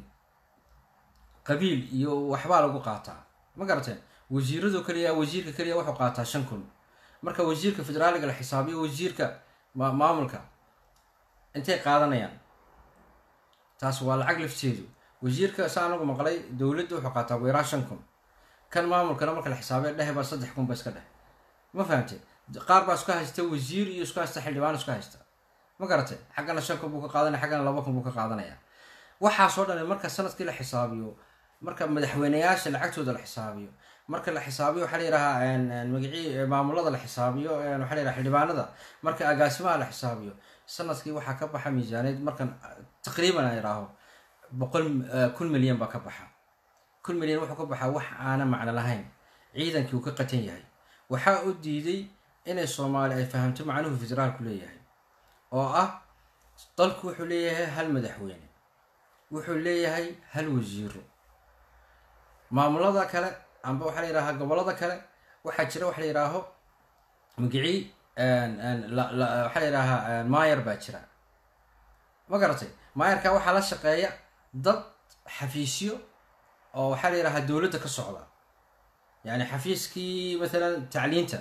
qabiil iyo waxbaa lagu qaataa ma garateen wasiirado keliya wasiirka keliya wuxuu qaataa shan kun marka wasiirka federaaliga la xisaabiyo wasiirka maamulka intay qaadanayaan taas waa lacag lafteedu wasiirka sa anagu maqlay dowladda wuxuu qaataa weeraa shan kun kan maamulkana marka la xisaabiyo dhehe baa saddex kun ba iska dheh ma fahamte qaar baa isku haysta wasiir iyo isku haysta xildhibaan isku haysta ma garate xaggana shan kun buu ka qaadanaya xaggana laba kun buu ka qaadanaya waxaasoo dhan marka sanadkii la xisaabiyo marka madaxweyneyaasha lacagtooda la xisaabiyo marka la xisaabiyo waxaa la yidhahaa magacii maamulada la xisaabiyo waxaa la yidhaha xildhibaanada marka agaasimaha la xisaabiyo sanadkii waxaa ka baxa miisaaneed markan taqriiban a idhaaho boqol kun milyan baa ka baxa kun milyan wuxuu ka baxaa wax aana macno lahayn ciidankii uu ka qatan yahay waxaa u diiday inay soomaali ay fahamto macnuhu federaalku leeyahay oo ah dalku wuxuu leeyahay hal madaxweyne wuxuu leeyahay hal wasiiro maamulada kale amba waxaa la yidhahaa gobolada kale waxaa jira waxa la yidhaaho magicii waxaa la yidhaahaa maayar baa jira ma garatay maayarka waxaa la shaqeeya dad xafiisyo oo waxaa la yidhahaa dowladda ka socda yani xafiiskii mathalan tacliinta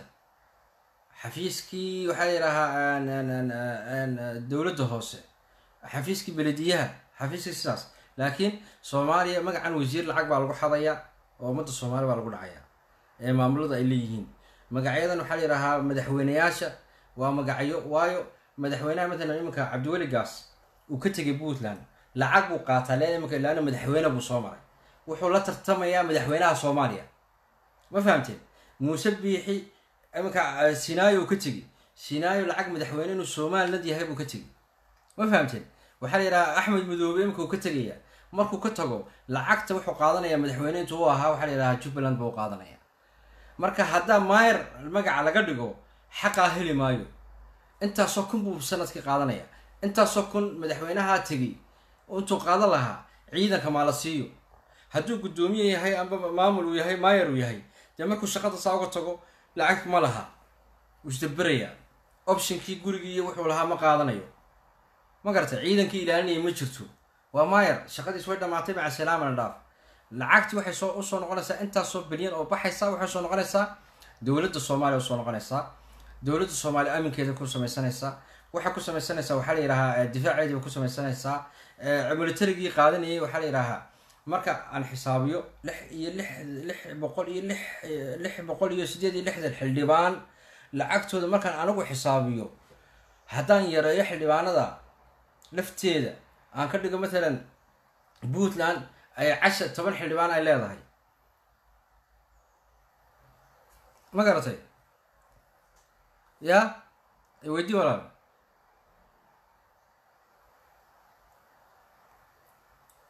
xafiiskii waxaa la yidhaahaa dowladda hoose xafiiskii belediyaha xafiiskii sidaas laakiin soomaaliya magacan wasiir lacag baa lagu xadayaa oo ummadda soomaaliya baa lagu dhacayaa ee maamulada ay leeyihiin magacyadan waxaa la yidhahaa madaxweyneyaasha waa magacyo waayo madaxweynaha matalan iminka cabdiweli gaas uu ka tegay puntland lacag buu qaataa len iminka ilaana madaxweyne buu soo maray wuxuu la tartamayaa madaxweynaha soomaaliya ma fahamteen muuse biixi iminka sinaayo uu ka tegi sinaayo lacag madaxweyne inuu somaliland yahay buu ka tegi ma fahamteen waxaa la yidhahaa axmed madoobe iminka uu ka tegaya markuu ka tago lacagta wuxuu qaadanaya madaxweyne intuu u ahaa waxaa la yidhahaa jubbaland buu qaadanaya marka haddaa maayar magaca laga dhigo xaqaa heli maayo intaasoo kun buu sanadkii qaadanaya intaasoo kun madaxweynahaa tegay intuu qaadan lahaa ciidanka maala siiyo hadduu guddoomiye yahay amba maamul uu yahay maayar uu yahay dee markuu shaqada saa uga tago lacag ma laha wuu isdaberaya optionkii gurigii iyo wuxuu lahaa ma qaadanayo ma garata ciidankii ilaalinaya ma jirto waa maayar shaqadiis way dhamaatay maca salaamana dhaaf lacagtii waxay soo usoo noqonaysaa intaasoo bilyan oo baxaysa waxay soo noqonaysaa dowladda soomaaliya usoo noqonaysaa dowladda soomaaliya aminkeeda ku samaysanaysaa waxay ku samaysanaysaa waxaa la yidhahaa difaaceedii bay ku samaysanaysaa militarigii qaadanayay waxaa la yidhahaa marka aan xisaabiyo lix iyo lix lix boqol iyo lix lix boqol iyo sideed iyo lixdan xildhibaan lacagtooda markaan anigu xisaabiyo haddaan yareeyo xildhibaanada lafteeda aan ka dhigo matalan puntland ay casha toban xildhibaan ay leedahay ma garatay ya weydii walaal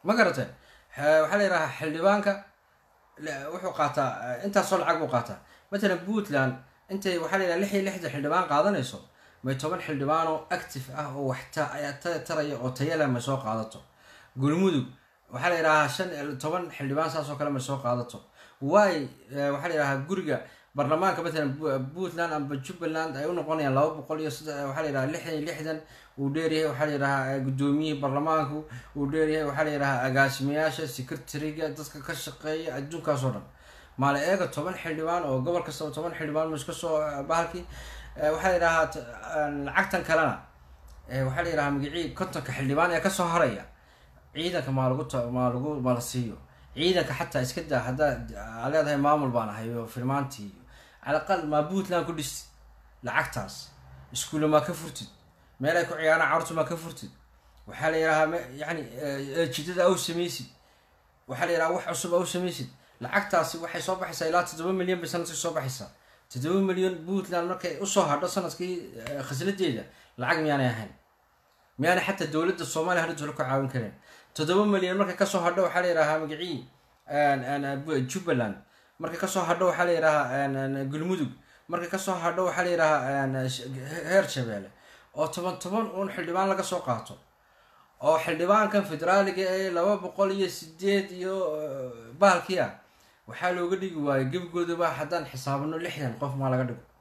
ma garatay waxaa la yidhahaa xildhibaanka la- wuxuu qaataa intaasoo lacag buu qaataa matalan puntland intay waxaa la yidhaha lix iyo lixdan xildhibaan qaadanayso may toban xildhibaan oo active ah oo wax ta- ayaa ta- taraya oo tayala may soo qaadato gulmudug waxaa la yidhahaa shan toban xildhibaan saas oo kale may soo qaadato waay waxaa la yidhahaa guriga baarlamaanka matalan Bu- puntland amba jubbaland ay u noqonayaan laba boqol iyo saddex waxaa la yidhaha lixdan iyo lixdan uu dheeryahay waxaa la yidhahaa gudoomiyihii baarlamaanku uu dheeryahay waxaa la yidhahaa agaasimayaasha secretariga dadka ka shaqeeya adduunkaas oo dhan maala eega toban xildhibaan oo gobol kastaba toban xildhibaan ma iska soo bahalkii Eh, waxaa la yidhahaa t- aan lacagtan kalena eh, waxaa la yidhahaa magacii kontonka xildhibaan ee kasoo haraya ciidanka maa lagu ta- maa lagu maa la siiyo ciidanka xataa iska daa haddaa aa leedahay maamul baan ahay oo filmaantii iyo calaqal maa puntland ku dhistid lacagtaas iskuulla maa ka furtid meel ay ku ciyaaraan carruurta maa ka furtid waxaa la yidhahaa me- yacni eh, jidada au samaysid waxaa la yidhaha wax cusub au samaysid lacagtaasi waxay soo baxaysaa ilaa toddoba milyan bay sanadkii soo baxaysaa toddoba milyan puntland markay usoo hadho sanadkii eh, khasladeeda lacag miyaanay ahayn miyaanay xataa dowladda soomaaliya hadda dowla ka caawin kareen toddoba milyan markay kasoo hadho waxaa la yidhahaa magacii jubbaland markay kasoo hadho waxaa la yidhahaa gulmudug markay kasoo hadho waxaa la yidhahaa sh- heer shabeelle oo toban toban uun xildhibaan laga soo qaato oo xildhibaankan federaaliga ee laba boqol iyo sideed iyo eh, bahalkii ah waxaa looga dhigi waayay gebigoodaba haddaan xisaabino lixdan qof maa laga dhigo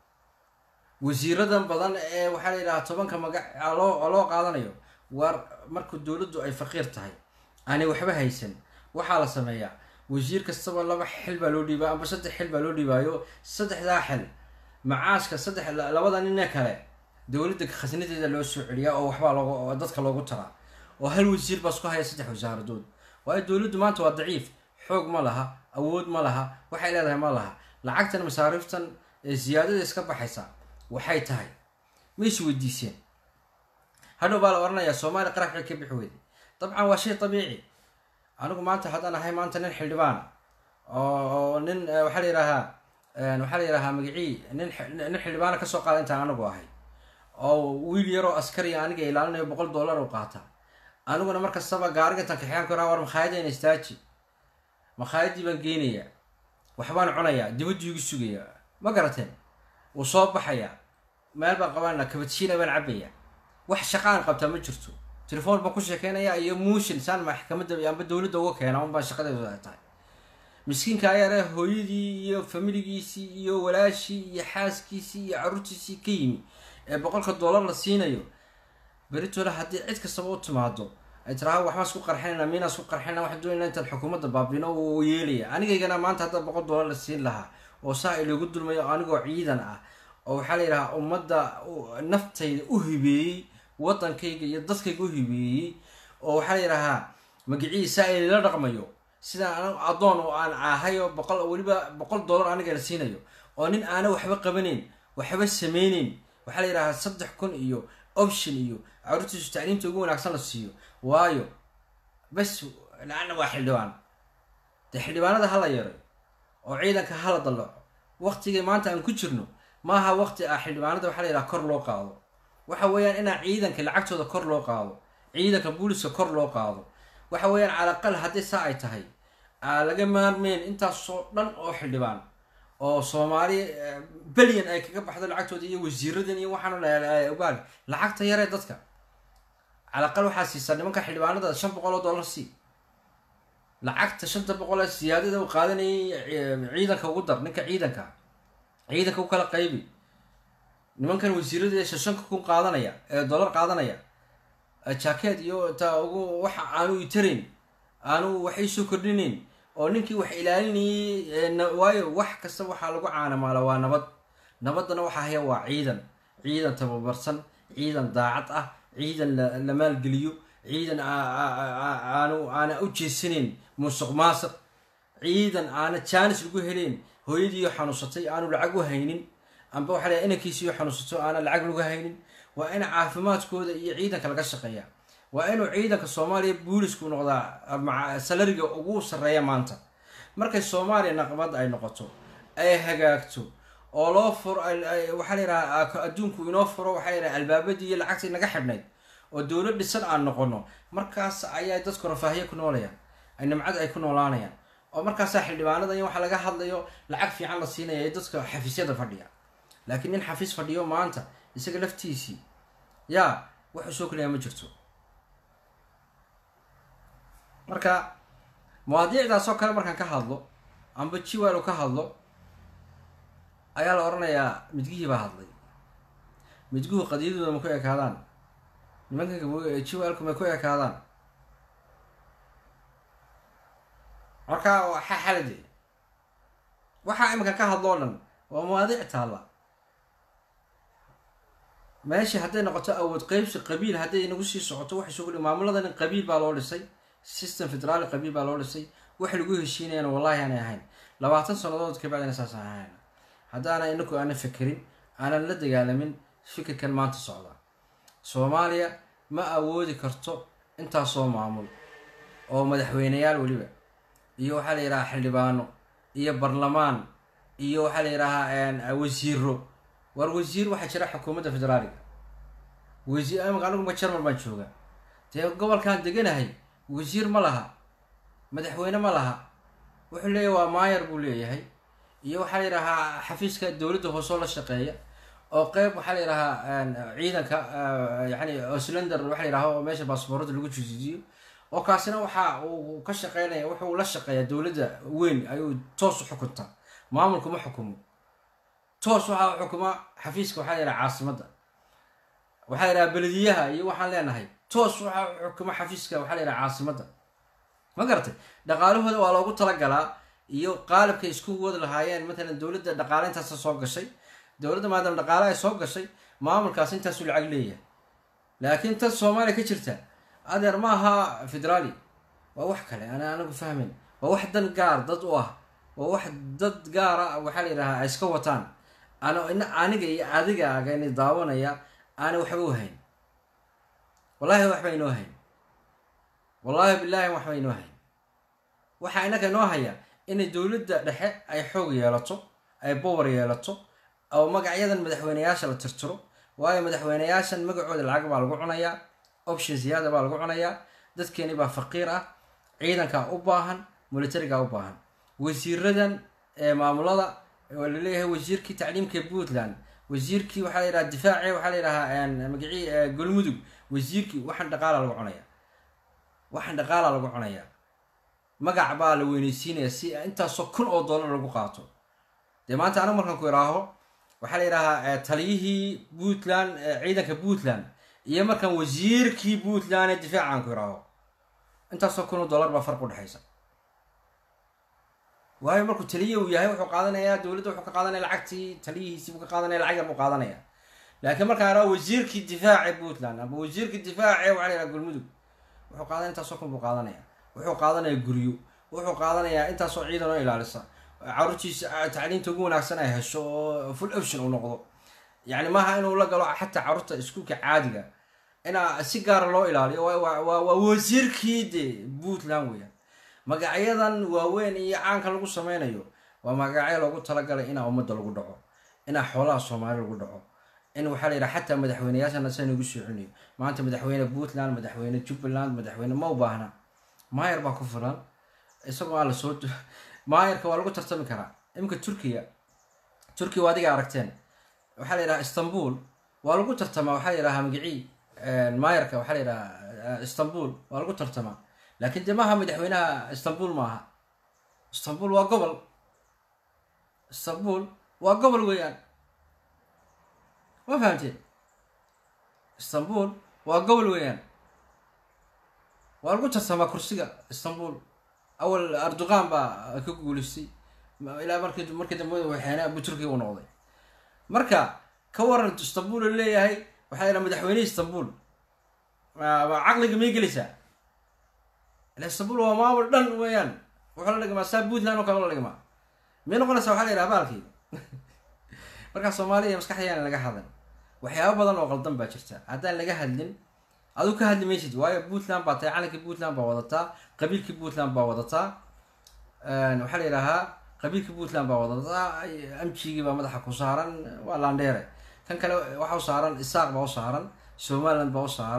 wasiiradan badan ee waxaa la yidhahaa tobanka magac aa loo aa loo qaadanayo war marka dowladdu ay faqiir tahay aanay waxba haysan waxaa la sameeyaa wasiir kastaba laba xil baa loo dhiibaa amba saddex xil baa loo dhiibaayo saddexdaa xil macaashka saddex labada nine kale dowladda khasnadeeda loo soo celiyaa oo waxbaa loogu oo dadka loogu taraa oo hal wasiir baa isku haya saddex wasaaradood waayo dowladdu maanta waa daciif xoog ma laha awood ma laha waxay leedahay ma laha lacagtan masaariiftan ee siyaadada iska baxaysa waxay tahay ma is weydiiseen hadhow baa la oranayaa soomaaliya qarax waxay ka bixi weyday dabcan waa shay dabiici anigu maanta haddaan ahay maanta nin xildhibaana oo oo nin eh, waxaa la yidhahaa eh, waxaa la yidhahaa magacii nin xi- nin xildhibaana kasoo qaada intaan anigu ahay oo wiil yaroo askariya aniga ilaalinayo boqol dollar u qaata aniguna mar kastaba gaariga intaan kaxiyaan karaa war makhaayadayna istaaji makhaayadii baan geynayaa waxbaan cunayaa dibaddu igu sugayaa ma garateen wuu soo baxayaa meel baan qabanana kabadshiina baan cabaya wax shaqaan qabtaa ma jirto telefoon baan ku sheekeynaya iyo muushin saan maxkamadda amba dowladda uga keena un baan shaqadeedu ay tahay miskiinka ayaare hooyadii iyo familigiisii iyo walaashii iyo xaaskiisii iyo carruurtiisii ka yimi ee boqolka dollar la siinayo beritooda haddii cid kastaba u timaado ay tiraha waxbaan isku qarxinayna miinaan isku qarxinayna waxaan doonayna intaan xukuumadda baabino uu yeelaya anigaygana maanta hadda boqol dollar la siin lahaa oo saa ilagu dulmayo anigoo ciidan ah oo waxaa la yidhahaa ummadda u- naftayda u hibeeyey wadankayga iyo dadkayga u hibeeyey oo waxaa la yidhahaa magiciisa ilala dhaqmayo sidaan anigu addoon oo aan ahay oo boqol weliba boqol dollar aniga la siinayo oo nin aana waxba qabanayn waxba sameyneyn waxaa la yidhahaa saddex kun iyo option iyo carruurtiisu tacliimta ugu wanaagsan la siiyo waayo bas laana waa xildhibaan dee xildhibaanada hala yaray oo ciidanka hala dallaco waqtigii maanta aan ku jirno maaha waqti ah xildhibaanada waxaa la yidhaha kor loo qaado waxa weeyaan inaa ciidanka lacagtooda kor loo qaado ciidanka booliska kor loo qaado waxa weeyaan calaqal haddii saa ay tahay aa laga maarmeyn intaasoo dhan oo xildhibaan oo soomaali eh, belyan ay kaga baxdo lacagtooda iyo wasiiradan iyo waxaan ogaal lacagta yaree dadka calaqal waxaa siisaa nimanka xildhibaanada shan boqol oo dollar sii lacagta shanta boqol ee siyaadada uu qaadanayay eh, ciidanka ugu dar ninka ciidanka ciidanka u kala qaybi nimankan wasiirada ee shanka kun qaadanaya ee dollar qaadanaya eh, jacket iyo ta ugu waxa aanu itarayn aanu wax iisoo kordhinayn oo ninkii wax ilaalinayay ee na- waayo wax kasta waxaa lagu caanamaala waa nabad nabaddana waxaa haya waa ciidan ciidan tababarsan ciidan daacad ah ciidan la la maalgeliyo ciidan aa- aa- aa- aanu aana u jeesanayn musuq maasuq ciidan aana jaanis lagu helayn hooyadiiyo xanuunsatay aanu lacag u haynin amba waxaa la inankiisiyo xanuunsato aana lacag lagu haynin waa in caafimaadkooda iyo ciidanka laga shaqeeya waa inuu ciidanka soomaaliya boolisku noqdaa maca salariga ugu sarreeya maanta markay soomaaliya naqbad ay noqoto ay hagaagto oo loo furo ay- ay- waxaa la yidhaha adduunku inoo furo waxaa la yidhaha albaabadii iyo lacagtii naga xidhnayd oo dowlad dhisan aan noqono markaas ayaa dadku rafaahiye ku noolayaan ay nimcad ay ku noolaanayaan oo markaasaa xildhibaanada in waxaa laga hadlayo lacag fiican la siinaya ee dadka xafiisyada fadhiya laakiin nin xafiis fadhiyo maanta isaga laftiisii yaa wuxuu soo kelayaa ma jirto marka mawaadiicdaas oo kale markaan ka hadlo amba jiwal ka hadlo ayaa la odhanayaa midgihii baa hadlay midguhu qadiyadooda ma ku ekaadaan nimankan jiwalku may ku ekaadaan marka waxaa xalade waxaa iminka ka hadlo o dhan waa mawaadiic taalla meeshii hadday noqoto awood qeybsi qabiil hadday inagu sii socoto waxay soo maamuladan qabiil baa loo dhisay system federaali qabiil baa loo dhisay wax lagu heshiinayana wallahi aanay ahayn labaatan sannadood kabacdina saas aan ahayn haddaana inaku aanan fekerin aanan la dagaalamin fikirkan maanta socda soomaaliya ma awoodi karto intaasoo maamul oo madaxweyneyaal weliba iyo waxaa la yidhahaa xildhibaano iyo barlamaan iyo waxaa la yidhahaa wasiiro war wasiir waxaa jira xukuumadda federaaliga wasiir imika aniguma jarmal baan jooga dee gobolkan deganahay wasiir ma laha madaxweyne ma laha wuxuu leeyahay waa maayar buu leeyahay iyo waxaa la yidhahaa xafiiska dowladda hoosoo la shaqeeya oo qeyb waxaa la yidhahaa ciidanka yani oslander waxa la yidhaha oo meesha baasboorada lagu jijijiyo oo kaasina waxa uu ka shaqeynaya wuxuu la shaqeeyaa dowladda weyn ayuu toos u xukuntaa maamulku ma xukumo toos waxaa xukuma xafiiska waxaa la yidhaha caasimadda waxaa la yidhaha belediyaha iyo waxaan leenahay toos waxaa xukuma xafiiska waxaa la yidhaha caasimadda ma garatay dhaqaalahooda waa loogu talagalaa iyo qaalibkay isku wadi lahaayeen matalan dowladda dhaqaale intaasa soo gashay dowladda maadaama dhaqaale ay soo gashay maamulkaas intaasuu lacag leeyahay laakiin tan soomaaliya ka jirta adeer ma aha federaali waa wax kale ana anagu fahmayn waa wax dan gaar dad u ah waa wax dad gaara waxaa la yidhahaa ay iska wataan ana aniga iyo adigaaga ini daawanaya aana waxba u hayn wallahi waxba inoo hayn wallahi billahi waxba inoo hayn waxaa inaga inoo haya inay dowladda dhexe ay xoog yeelato ay bowar yeelato oo magacyadan madaxweyneyaasha la tirtiro waayo madaxweyneyaashan magacooda lacag baa lagu cunayaa option ziyaada baa lagu cunayaa dadkeeni baa faqiir ah ciidankaa u baahan militarigaa u baahan wasiiradan maamulada oo laleeyahay wasiirkii tacliimka puntland wasiirkii waxaa la yidhaha difaaci waxaa la yidhahaa magacii galmudug wasiirkii waxaan dhaqaala lagu cunayaa waxaan dhaqaala lagu cunayaa magac baa la weyneysiinaya si intaasoo kun oo dollar lagu qaato dee maanta anigu markaan ku idhaaho waxaa la yidhahaa taliyihii puntland ciidanka puntland iyo markaan wasiirkii puntland ee difaacan ku idhaaho intaasoo kun oo dollar baa farq udhexaysa waayo markuu taliye uu yahay wuxuu qaadanayaa dowladda wuxuu ka qaadanaya lacagtii taliyihiisi buu ka qaadanaya lacag yar buu qaadanaya laakiin markaan idhaho wasiirkii difaaci puntland amba wasiirkii difaaci waxaa la yidhaha galmudug wuxuu qaadanaya intaasoo kun buu qaadanaya wuxuu qaadanaya guryo wuxuu qaadanayaa intaasoo ciidan oo ilaalisa caruurtiisa tacliinta ugu wanaagsan ay hesho oo full option uu noqdo yani maaha inuu la galo xataa caruurta iskuulka caadiga inaa si gaara loo ilaaliyo waa wasiirkii de puntland weeyaan magacyadan waaweyn iyo caanka lagu sameynayo waa magacyo loogu talagalay inaa ummadda lagu dhaco inaa xoolaha soomaali lagu dhaco in waxaa la yidhaha xataa madaxweyneyaashana sa nagu soo celinayo maanta madaxweyne puntland madaxweyne jubbaland madaxweyne ma u baahna maayar baa ku filan isagoo aan lasoo maayarka waa lagu tartami karaa iminka turkiya turkiya waa adiga aragteen waxaa la yidhaha istanbul waa lagu tartamaa waxaa la yidhaha magicii maayarka waxaa la yidhaha istanbul waa lagu tartamaa laakiin dee maaha madaxweynaha istanbul maaha istanbul waa gobol istanbul waa gobol weeyaan ma fahamteen istanbul waa gobol weeyaan waa lagu tartamaa kursiga istanbul awal erdogan baa ka guuleystay ilaa markii markii dambe waxeena abu turkiga u noqday marka ka waran istanbul oo leeyahay waxaa yidhaha madaxweyne istanbul caqliga may gelaysaa ila istanbul waa maamul dhan weeyaan wuxuu la dhigmaa saa puntland oo kale la dhigmaa may noqonaysaa waxaa la yidhaha baalkii markaa soomaaliya maskaxdayaan laga hadlan waxyaaba badan oo qaldan baa jirta haddaan laga hadlin aduu ka hadli maysid waayo puntland baa tahay calankii puntland baa wadataa qabiilkii puntland baa wadataa waxaa la yidhahaa qabiilkii puntland baa wadataa amjigii baa madaxa ku saaran waa landheere kan kale waxa u saaran isaaq baa u saaran somaliland baa u saaran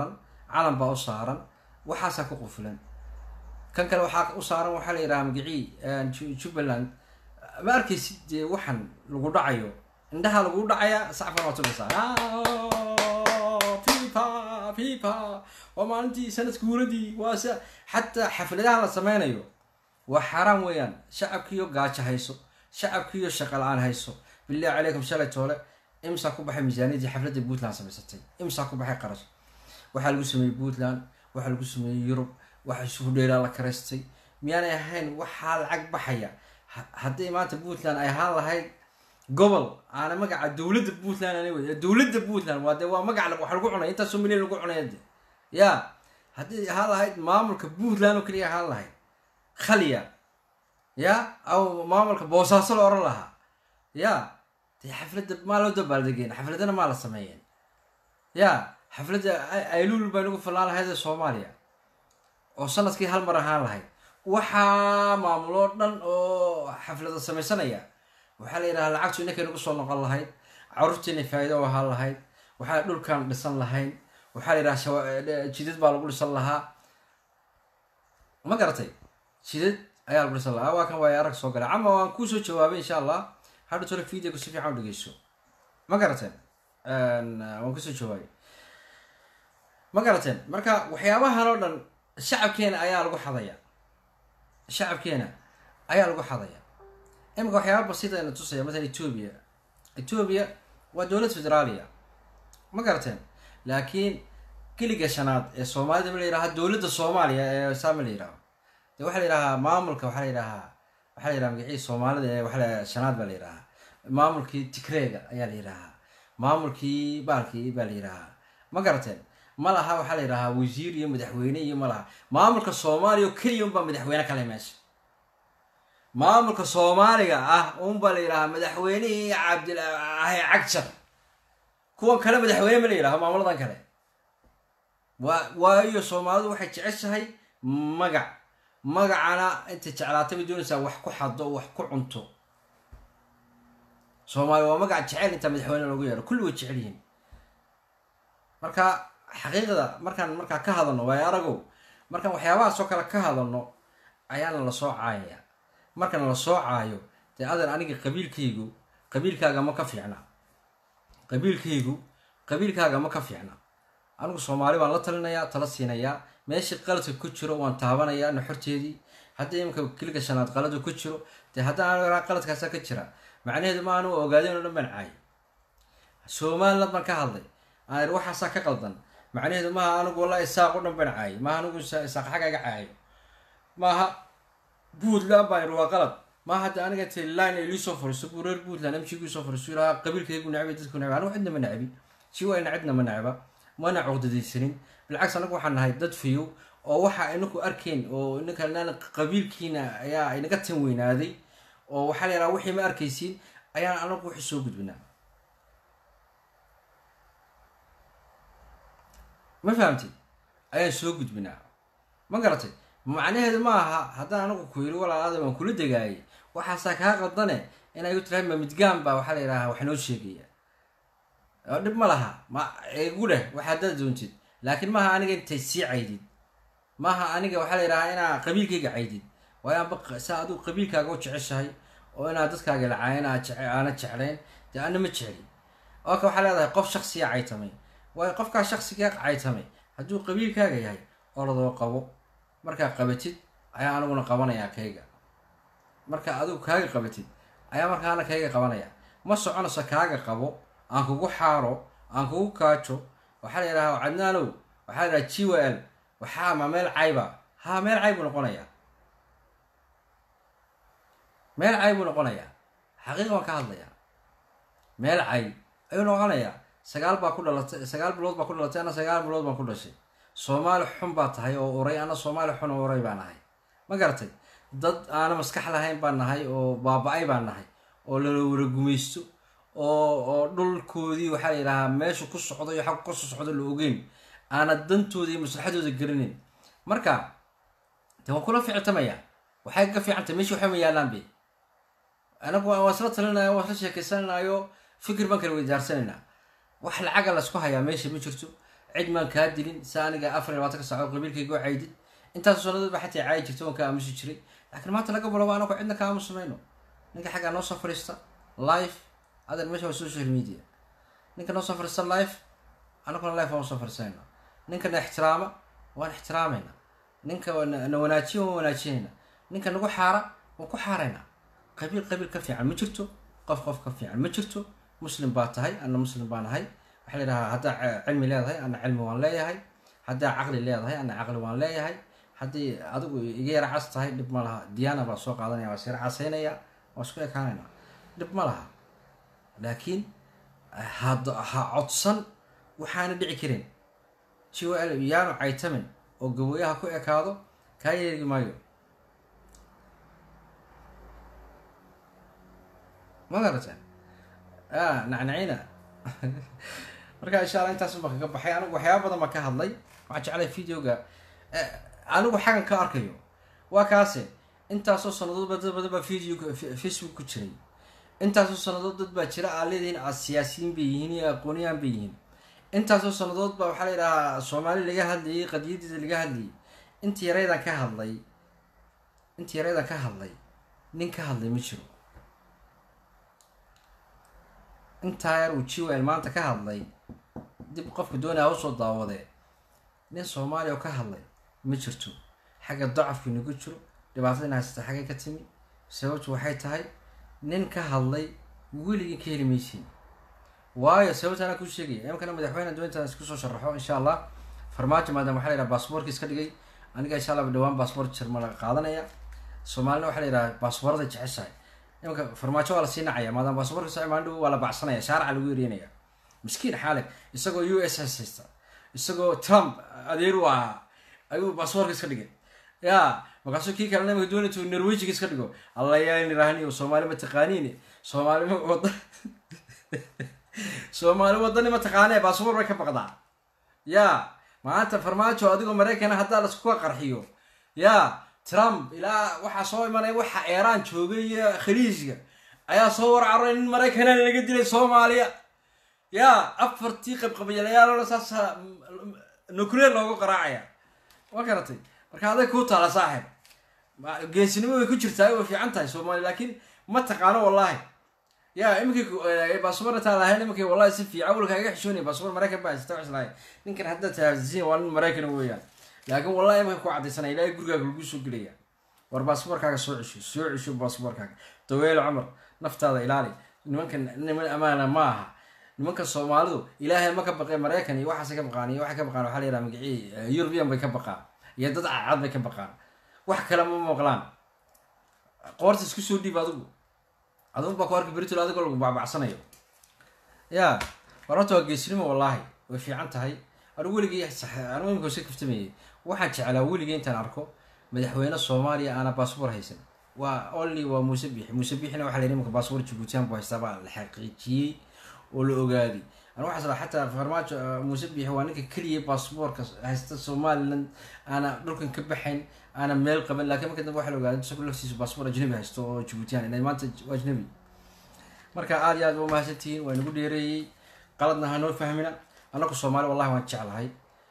calan baa u saaran waxaasaa ku qufilan kan kale waxaa u saaran waxaa la yidhaha magicii Ju- jubbaland ma arkaysid dee waxan lagu dhacayo indhaha lagu dhacaya sacfan waa tumaysaa fifa fifa waa maalintii sanadka guuradii waa se xataa xafladaha la sameynayo waa xaaraan weeyaan shacabkiiyo gaajo hayso shacabkiiyo shaqa la-aan hayso billahi calaykum shalay toole imsaa ku baxay miisaaniyadii xafladda puntland samaysatay imsaa ku baxay qarash waxaa lagu sameeyey puntland waxaa lagu sameeyey yurub waxa isugu dheeraa la karaystay miyaanay ahayn waxaa lacag baxaya Ha- hadday maanta puntland ay ahaan lahayd gobol aana magaca dowladda puntland ana wey dowladda puntland waa de waa magac la- wax lagu cunay intaasoo milyan lagu cunay de ya haddii ahaan lahayd maamulka puntland oo keliya ahaan lahayd khaliya ya aw maamulka boosaaso la oran lahaa ya dee xafladda maa loo dabaaldegeen xafladana maa la sameeyeen ya xafladda ay- ayluul baa nagu fillaan lahayd ee soomaaliya oo sanadkii hal mar ahaan lahayd waxaa maamuloo dhan oo xaflada samaysanaya waxaa la yidhaha lacagtu inankay nagu soo noqon lahayd caruurtiina faa'iido u ahaan lahayd waxaa dhulkan dhisan lahayn waxaa la yidhaha shawa- eh, jidad baa lagu dhisan lahaa ma garatay jidad ayaa lagu dhisan lahaa waa kan waaya arag soo galay cama waan kusoo jawaabay insha allah hadha tole videoga si fiican u dhegeyso ma garateen waan kusoo jawaabay ma garateen marka waxyaabahan oo dhan shacabkeena ayaa lagu xadaya shacabkeena ayaa lagu xadaya imika waxyaaba basiita ina tusaya masalan etoobiya etoobiya waa dowlad federaaliya ma garateen laakiin keliga shanaad ee soomaalida ma la yidhaha dowladda soomaaliya ee saama la yidhaho de waxaa la yidhahaa maamulka waxaa la yidhahaa waxaa la yidhaha magacii soomaalida ee waxaa la yidhaha shanaad baa la yidhahaa maamulkii tigreega ayaa la yidhahaa maamulkii baalkii baa la yidhahaa ma garateen ma laha waxaa la yidhahaa wasiir iyo madaxweyne iyo ma laha maamulka soomaaliya oo keliya unbaa madaxweyne kale meesha maamulka soomaaliga ah unbaa la yidhahaa madaxweynihii cabdilahi cagjar kuwan kale madaxweyne ma la yidhaho maamuladan kale waa waayo soomaalidu waxay jeceshahay magac magacana intay jeclaatay bay doonaysaa wax ku xado wax ku cunto soomaaliya waa magac jecel intaa madaxweyne loogu yeero kulli way jecel yihiin marka xaqiiqda markaan markaa ka hadalno waayo aragow markaan waxyaabahaas oo kale ka hadalno ayaana la soo caayaya markana la soo caayo dee adan aniga qabiilkaygu qabiilkaaga ma ka fiicna qabiilkaygu qabiilkaaga ma ka fiicna anigu soomaali baan la talinayaa tala siinayaa meeshii qaladka ku jiro waan taabanayaa naxorteedii haddii iminka kiliga shanaad qaladu ku jiro dee haddaan aniga qaladkaasa ka jira macnaheedu ma aanu ogaadeen oo dhan baan caayay somaliland baan ka hadlay aan iri waxaasaa ka qaldan macnaheedu maaha anigu wallahi isaaq o dhan baan caayay maaha anigu isa- isaaq xagga iga caayo maaha puntland baan iri waa qalad maaha hadda aniga intay line ay liisoo fariiso buu reer puntland mjgu soo fariiso ilaha qabiilkaygu necbi dadku necbi anigu cidna ma necbi si wayna cidna ma necba mana cuqdadaysanin bilcaks anagu waxaan nahay dad fiyow oo waxa inaku arkeen oo inaka qabiilkiina ayaa inaga tan weynaaday oo waxaa la yidhaha wixii ma arkaysiin ayaan anagu wixii soo gudbinaa ma fahamtid ayaan soo gudbinaa ma garatay macnaheedu ma aha haddaan anagu ku yiri walaalaada waan kula degaayay waxaasaa kaa qaldane inay u tirahay ma midgaan baa waxaa la yidhahaa wax noo sheegaya oo dhib ma laha ma igu dheh waxaad dad doontid laakiin maaha aniga intay sii caydid maaha aniga waxaa la yidhahaa inaa qabiilkayga caydid waayo amba saa adigu qabiilkaaga u jeceshahay oo inaad dadkaaga lacayn aad jece- aana jeclayn dee ana ma jecli oka waxaa leedahay qof shaksiya caytamay waayo qofkaa shaksigaa caytamay hadduu qabiilkaaga yahay orodoo qabo markaa qabatid ayaa aniguna qabanayaa kayga marka adigu kaaga qabatid ayaa markaana kayga qabanaya ma soconayso kaaga qabo aan kugu xaaro aan kugu kaajo waxaa la yidhaha cadnaanow waxaa la yidhaha g w l waxaa ma meel cayba ha meel cay buu noqonayaa meel cay buu noqonayaa xaqiiqa waan ka hadlayaa meel cay ayuu noqonayaa sagaal baa ku dhalatay sagaal bilood baa ku dhalatay ana sagaal bilood baan ku dhashay soomaali xun baa tahay oo uray ana soomaali xun oo uray baan nahay ma garatay dad aana maskax lahayn baan nahay oo baaba-ay baan nahay oo lala wara gumaysto oo oo dhulkoodii waxaa la yidhahaa meeshu ku socdo iyo xaggu kasoo socdo la ogeyn aana dantooda iyo maslaxadooda garanayn marka de waan kula fictamaya waxay ka fiicantay meesha waxba ma yaalaan be anagu waan isla talinaya waan isla sheekeysanayo fikir baan kala weydaarsanayna wax lacaga laysku hayaa meesha ma jirto cid maan kaa dilin si aniga afar iyo labaatan ka saaco qabiilkayga oo caydid intaas sannadood ba xataa caayi jirta waan ka aamusi jiray laakiin maanta laga bilabo anagu cidna ka aamusamayno ninka xaggaa noo soo fadhiista live adan meesha waa social media ninka noo soo fadhiista live anaguna live waan usoo fadhiisanayna ninka na ixtiraama waan ixtiraamayna ninka na na wanaajiya waan wanaajinayna ninka nagu xaara waan ku xaarayna qabiil qabiil ka fiican ma jirto qof qof ka fiican ma jirto muslim baa tahay ana muslim baan ahay waxaa la yidhahaa haddaa ce- cilmi leedahay ana cilmi waan leeyahay haddaa caqli leedahay ana caqli waan leeyahay haddii adigu iga yara cas tahay dhib ma laha diyaana baa soo qaadanaya waa sira casaynaya waa isku ekaanayna dhib ma laha laakiin had ha codsan waxaana dhici karin jwl yaanu caytamin oo gabooyaha ku ekaado kaa yeegi maayo ma garateen a nacnacina marka insha alla intaas baa kaga baxay anigu waxyaaba badan baan ka hadlay waxaan jeclay videoga eh, anigu xagan ka arkayo waa kaase intaasoo sanadood ba dad badan baa video facebook ku jiray intaasoo sanadood dad baa jira aa leedihiin a siyaasiyiin bay yihiin iyo aqooniyaan bay yihiin intaasoo sanadood baa waxaa la yidhahaa soomaali laga hadlayay qadiyadiisa laga hadlayay intii yaraydan ka hadlay intii yaraydan ka hadlay nin ka hadlay ma jiro intaa yar uu jiwel maanta ka hadlay dib qofka doonaya usoo daawadee nin soomaaliya oo ka hadlay ma jirto xagga dacafku inagu jiro dhibaatada ina haysata xaggay ka timi sababtu waxay tahay nin ka hadlay weligii ka heli maysiin waayo sababta anaa kuu sheegaya imkana madaxweyne doontaan isku soo sharaxo insha allah farmaajo maadaama waxaa la yidhaha baasboorka iska dhigay aniga insha allah dhawaan baasboort jarma laga qaadanaya soomaalina waxaa la yidhaha baasboorada jeceshahay imanka farmaajo waa lasii nacaya maadaama baasboorka socmaandhow waa la baxsanaya shaaraca lagu yeerinaya miskiin xaale isagoo u s s haysta isagoo trump adeer u ahaa ayuu baasboorka iska dhigay ya markaasuu kii kalena imaka doonay intuu norwejiga iska dhigo alla yaa nirahniyo soomaali ma taqaaniin soomaali ma wada soomaali wadani ma taqaanee baasboor bay ka baqdaa ya maanta farmaajo adigoo maraykana haddaa laskuga qarxiyo ya trump ilaa waxaa soo imanaya waxa eeraan joogay iyo khaliijka ayaa soo warcaray nin maraykana laga dilay soomaaliya ya afartii qabqabayalayaal saasa nuclear loogu qaraacaya waa garatay marka aday kuu taala saaxib Ma- geesinimo way ku jirtaa way fiican tahay soomaali laakiin ma taqaano wallahi ya iminkii baasboor intaan lahayn iminkii wallahi si fiican awalka iga xishoonaya baasboor maraykan baa haysata wax lahayn ninkan hadda tahaasiin waa nin maraykan weeyaan laakiin wallahi iminka ku cadaysanaya ilaahay gurigaaga lagu soo gelaya war baasboorkaaga soo cesho soo cesho baasboorkaaga daweelo cumar naftaada ilaali nimankan niman amaana ma aha nimanka soomaalidu ilaahay ma ka baqeen maraykan iyo waxaas ka baqaan iyo waxay ka baqaan waxaa la yidhaha magacii european bay ka baqaan iyo dad cadcad bay ka baqaan wax kale ma maqlaan qoorta isku soo dhiib adigu adigu baa ku arki beritol adigoo lagu bacbacsanayo ya wararta waa geesnimo wallaahi way fiican tahay anigu weligii anigu imika iska kaftamayay waxaan jeclaa weligii intaan arko madaxweyne soomaaliya aana baasboor haysan waa only waa muuse biixi muuse biixina waxaa la yidhi imika baasboor jibuutiyan buu haystaa baa la xaqiijiyey oo la ogaaday anigu waxaa sala xataa farmaajo uh, muuse biixi waa ninka keliya baasboorka haysta somaliland aana dhulkan ka baxayn aana meel qaban laakiin marka dambe waxaa la ogaaday isagoo laftiisa baasboor ajnabi haysto oo jibuutiyan inay maanta waa ajnabi marka aad iyo aad ba umahadsantihiin waa nagu dheereeyey qaladna hanoo fahmina anaku soomaali wallahi waan jeclahay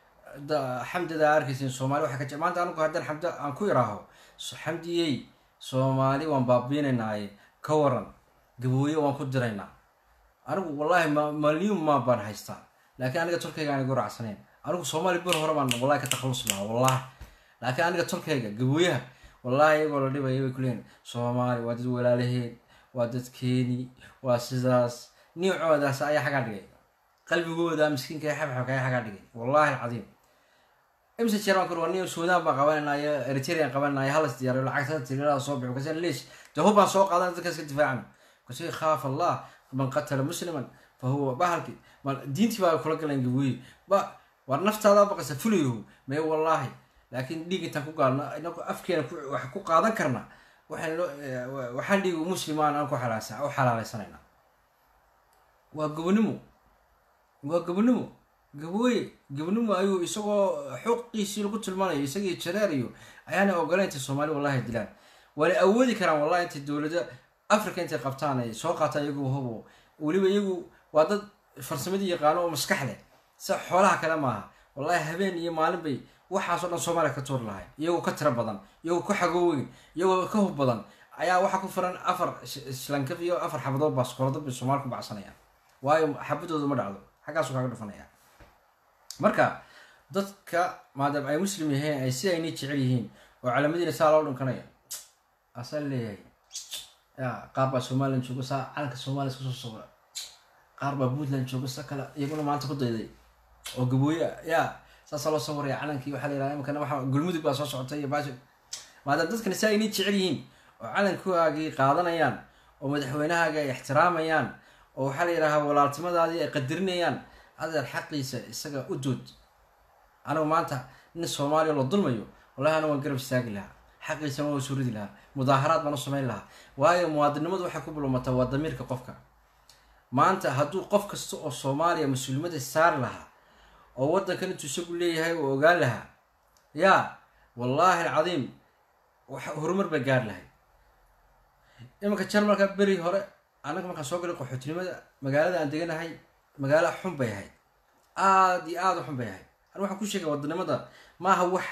da- xamdida aa arkaysin soomaali waxaa ka je maanta anagu haddaan xamda aan ku iraaho so- xamdiyey soomaali waan baabiinaynaay ka waran gabooye waan ku diraynaa anigu wallahi ma malyuun maa baan haystaa laakiin aniga tolkayga aan igu raacsanayn anigu soomaali bir hore baan wallahi ka takhallus lahaa wallahi laakiin aniga tolkayga gabooyaha wallahi iyagoo la dhibaya way kuleeyihin soomaali waa dad walaalaheen waa dadkeeni waa sidaas niicoodaas ayaa xagaa dhigay qalbigooda miskiinka ee xabxabka ayaa xagaa dhigay wallahi alcadiim imse jeer baan ku war niyo suudaan baan qabanaynayo eritrean qabanaynayo halas diyaariyo lacagtada tirada soo bixo kasi leesh de hub baan soo qaadan dadka iska difaacana kasi khaaf allah man qatala musliman fa huwa bahalki ma diintii baa kula galan gabooye ba war naftaada baqaysa fulayahu mee wallahi laakiin dhiig intaan ku gaalno inagu afkeena ku- wax ku qaadan karna waxaan loo eh, waxaan dhiig muslimaan aan ku xalaalsan u xalaalaysanayna waa gobonimo waa gobonimo gabooye gobonimo ayuu isagoo xuqiisii lagu tilmaanayo isagii jareerayo ayaana ogoleyn intay soomaali wallahi dilaan waana awoodi karaan wallahi intay dowlada africa intay qabtaan ay soo qaataan iyagu hubo weliba iyagu waa dad farsamadii yaqaano oo maskax leh sida xoolaha kale maaha wallahi habeen iyo maalin bay waxaasoo dhan soomaaliya ka tuuri lahay iyagoo ka tiro badan iyagoo ka xagooweyn iyagoo ka hub badan ayaa waxaa ku firan afar islankaf iyo afar xabadood baaskoolada bay soomaali ku bacsanayaan waayo xabadooda ma dhacdo xaggaasu kaaga dhufanaya marka dadka maadaama ay muslim yihiin ay si aynay jecel yihiin oo calamadiina saa loo dhunkanaya asaa leeyahay ya qaar baa somalilan jooga saa calanka soomaaliya iska soo sawira qaar baa puntland jooga sa kale iyaguna maanta ku dayday oo gabooye ya saasaa loo sawiraya calankii waxaa la yidhaha imikana waxa gulmudug baa soo socotay iyo baashi maadaama dadkani si aynay jecel yihiin oo calankoagii qaadanayaan oo madaxweynahaaga ay ixtiraamayaan oo waxaa la yidhahaa walaaltimadaadii ay qadarinayaan adeer xaqiisa isaga u dood anigu maanta nin soomaaliya la dulmayo wallahi anigu waan garab istaagi lahaa xaqiisana waa soo ridi lahaa mudaaharaad baan u samayn lahaa waayo muwaadinimadu waxay ku bulmataa waa damiirka qofka maanta hadduu qof kasta oo soomaaliya mas-uuliyadda saari lahaa oo waddankan intuu isagu leeyahay uu ogaan lahaa yaa wallaahi alcadiim wax horumar bay gaari lahay iminka jarmalka beri hore annaga markaan soo galay qaxootinimada magaalada aan deganahay magaalo xun bay ahayd aada iyo aada u xun bay ahayd ani waxaan ku sheegay wadanimada maaha wax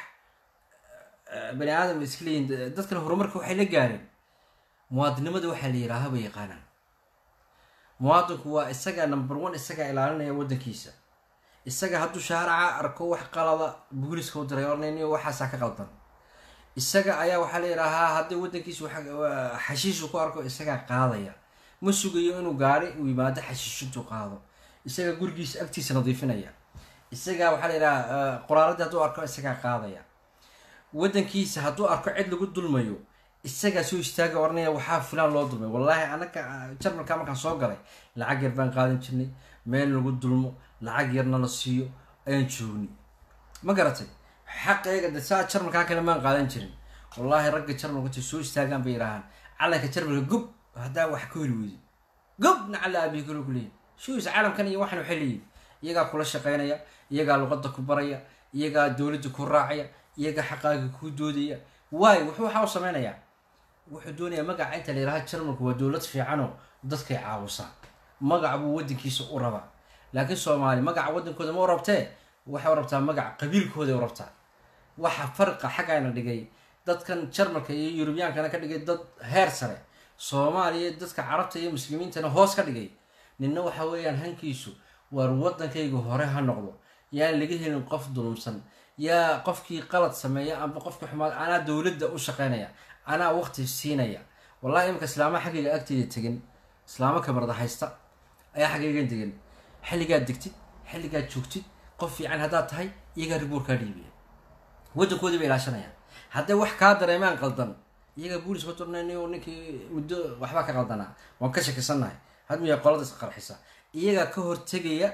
bani aadam iska leeyihin dadkan horumarka waxay la gaareen muwaadinimada waxaa la yihaaha bay yaqaanaan muwaadinku waa isaga number one isagaa ilaalinaya waddankiisa isaga hadduu shaaraca arko wax qalada booliska u diray ornayniyo waxaasaa ka qaldan isaga ayaa waxaa la yidhaahaa haddii waddankiisa xashiishu ku arko isagaa qaadaya ma sugayo inuu gaari uu yimaado xashiishintuu qaado isagaa gurigiisa agtiisa nadiifinaya isagaa waxaa la yidhahaa qoraaradii hadduu arko isagaa qaadaya waddankiisa hadduu arko cid lagu dulmayo isagaa soo istaaga oranaya waxaa filaan loo dulmay wallaahi anaka jarmalka markaan soo galay lacag yar baan qaadan jirnay meel lagu dulmo lacag yarna la siiyo ayaan joogni ma garatay xaqeega de saa jarmalkaa kale maan qaadan jirin wallaahi ragga jarmalka intay soo istaagaan bay yidhaahaan calanka jarmalka gob haddaa wax ka heli weydi gob nacala aabihi kalo ku leeyihin shuus caalamkan iyo waxan waxay leeyihin iyagaa kula shaqaynaya iyagaa luqadda ku baraya iyagaa dowladda ku raacaya iyagaa xaqaaga ku doodaya waayo wuxuu waxaa u sameynayaa wuxuu doonayaa magaca inta la yidhaha jarmalku waa dowlad fiicanoo dadkay caawisaa magac buu waddankiisa u rabaa laakiin soomaali magaca waddankooda ma u rabtee waxay u rabtaa magac qabiilkooday u rabtaa waxa farqa xaggayna dhigay dadkan jarmalka iyo yurubiyaankana ka dhigay dad heer sare soomaaliya dadka carabta iyo muslimiintana hoos ka dhigay ninna waxa weeyaan hankiisu waar waddankayga hore ha noqdo yaan laga helin qof dulumsan yaa qofkii qalad sameeya amba qofkii xumaad anaa dowladda u shaqaynaya anaa waqti siinaya wallahi imika islaamaha xaggayga agteyda tegin islaamo kamarda haysta ayaa xaggaygan degan xilligaad degtid xilligaad joogtid qof fiican haddaad tahay iyagaa riboor kaa dhiibaya waddankoodii bay ilaashanayaan hadday wax kaa dareemaan qaldan iyagaa boolis ka turnaynay ninkii muddo waxbaa ka qaldanaa waan ka shakisannahay hadmiya qolada is qarxisa iyagaa ka hortegaya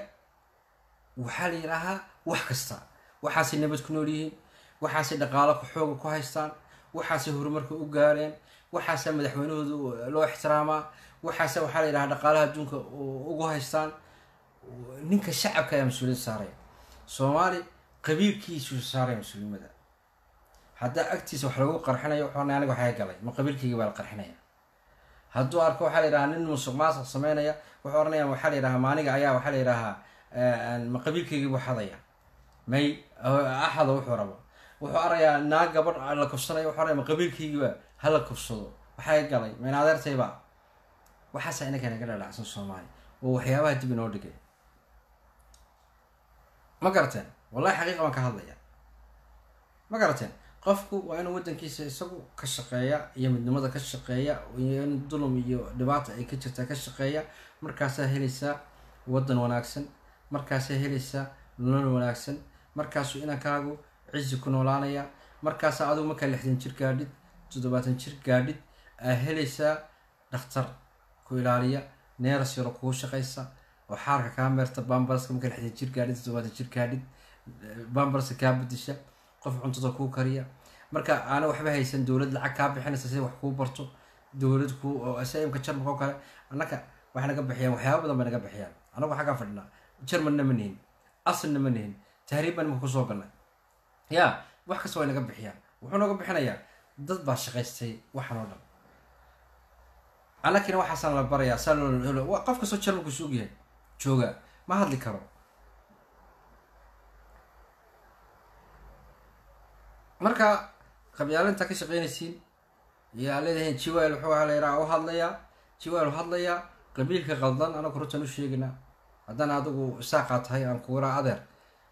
waxaa la yidhaahaa wax kasta waxaasay nabad ku nool yihiin waxaasay dhaqaalo ku xooga ku haystaan waxaasay horumarka u gaareen waxaasaa madaxweynahooda loo ixtiraamaa waxaase waxaa la yidhaha dhaqaalaha adduunka ugu haystaan ninka shacabka ayaa mas-uuliyad saaraya soomaali qabiilkiisu saaraya mas-uulnimada haddaa agtiisa wax lagu qarxinayo wuxuu ornay aniga waxaa galay ma qabiilkayga baa la qarxinaya hadduu arko waxaa la yidhahaa nin musuq maasuq sameynaya wuxuu oranaya waxaa la yidhahaa maaniga ayaa waxaa la yidhahaa ma qabiilkaygii buu xadaya may axado wuxuu rabo wuxuu arayaa naag gabadh la kufsanayo wuxuu araya ma qabiilkaygiiba hala kufsado waxaa galay mayn adeertayba waxaasa inaka naga dhalacsan soomaaliya oo waxyaabaha dib inoo dhigay ma garateen wallahi xaqiiqa baan ka hadlaya ma garateen qofku waa inuu waddankiisa isagu ka shaqeeya iyo midnimada ka shaqeeya iyo in dulum iyo dhibaata ay ka jirtaa ka shaqeeya markaasaa helaysaa waddan wanaagsan markaasaa helaysaa nolol wanaagsan markaasuu inankaagu cizi ku noolaanaya markaasaa adigu markaa lixdan jir gaadhid toddobaatan jir gaadhid aa helaysaa dhakhtar ku ilaaliya neeras yaro kugu shaqaysa oo xaarka kaa meerta bambarska markaa lixdan jir gaadhid toddobaatan jir gaadhid bambarska kaa bedisha qof cuntada kuu kariya marka aana waxba haysan dowlad lacag kaa bixinaysa si wax kuu barto dowlad ku imka jarmalka oo kale annaka waxay naga bixiyaan waxyaaba badan bay naga bixiyaan anagu xaggaa fadhinaa jarmalna ma nihin asalna ma nihin tahriib baan imika kusoo galnay ya wax kasta way naga bixiyaan wuxuu nooga bixinayaa dad baa shaqaystay waxan oo dhan annakina waxaasaan la barayaa saa qof kastoo jarmalku suug yahay jooga ma hadli karo marka qabyaalinta ka shaqeynaysiin yaa leedahay jiwaal wuxuu ahaa layidhaha u hadlayaa jiwaal u hadlayaa qabiilka qaldan anagu runtan u sheegaynaa haddana adigu isaaqaa tahay aan kuguraa adeer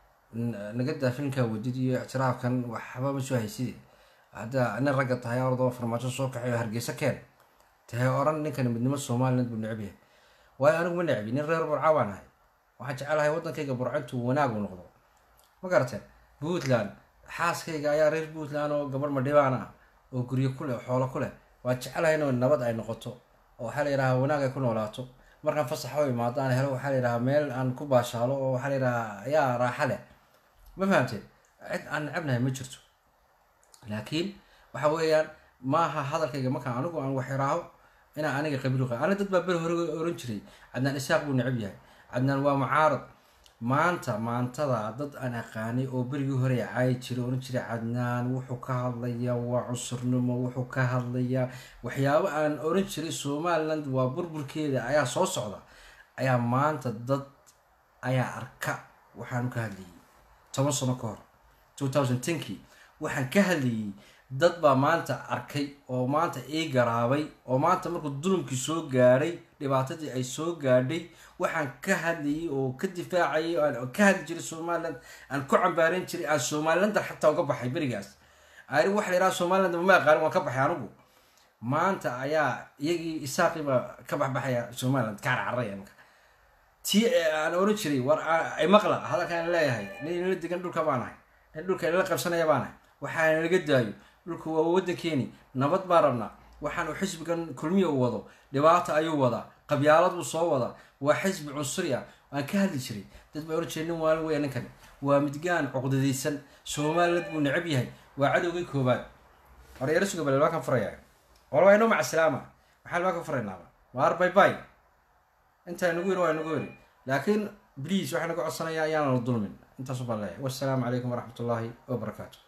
n- naga daa filmkaa wadid iyo ictiraafkan waxba ma soo hayside hadda nin ragga tahay ordoo farmaajo soo kaxay oo hargeysa keen tahay oran ninkan midnimo somaliland buu necab yahay waayo anigu ma necbi nin reer burca baan ahay waxaan jecelahay waddankayga burco intuu wanaag u noqdo ma garateen puntland xaaskayga ayaa reer puntland oo gabar madhibaan ah oo guryo ku leh oo xoolo ku leh waan jecelahay in nabad ay noqoto oo waxaa la yidhahaa wanaag ay ku noolaato markaan fasax u imaado aan helo waxaa la yidhahaa meel aan ku baashaalo oo waxaa la yidhahaa ayaa raaxa leh ma fahamteen cid aan necabnahay ma jirto laakiin waxa weeyaan maaha hadalkayga markaan anigu aan wax iraaho inaan aniga qabiil qa ana dad baa beri hore oran jiray cadnaan isaaq buu necab yahay cadnaan waa mucaarad maanta maantada dad aan aqaanay oo berigii hore caayi jiray oran jiray cadnaan wuxuu ka hadlayaa waa cusurnimo wuxuu ka hadlayaa waxyaabo aan oran jiray somaliland waa burburkeeda ayaa soo socda ayaa maanta dad ayaa arka waxaanu ka hadlayay toban sano ka hor 2010kii waxaan ka hadlayay dad baa maanta arkay oo maanta ii garaabay oo maanta markuu dulumkii soo gaadhay dhibaatadii ay soo gaadhay waxaan ka hadlayay oo ka difaacayay oo aan ka hadli jiray somaliland aan ku cambaaran jiray aan somalilanda xataa uga baxay berigaas ari waxa la yidhaha somaliland ma aqaanin waan ka baxay anigu maanta ayaa iyagii isaaqii baa ka baxbaxaya somaliland ka carcaraya imika tii aan oran jiray war ay maqla hadalkaan leeyahay nin inala degan dhulka baan ahay nin dhulka inala qabsanaya baan ahay waxaana laga daayo dhulku waa waddankeeni nabad baan rabnaa waxaan uu xisbigan kulmiya u wado dhibaato ayuu wadaa qabyaalad buu soo wadaa waa xisbi cunsuri ah waan ka hadli jiray dad baa oran jiray nin waalin weya ninkani waa midgaan cuqdadaysan somaliland buu necab yahay waa cadowgii koobaad horyaro suga bale waa kan furaya walba inoo macasalaama maxaan waa ka furaynaaba waar bay bay intaa nagu yiri waa nagu yiri laakiin please waxaan naga codsanayaa ayaana la dulmin intaasu baan leeyahay wassalaamu calaykum waraxmat ullaahi wabarakaatu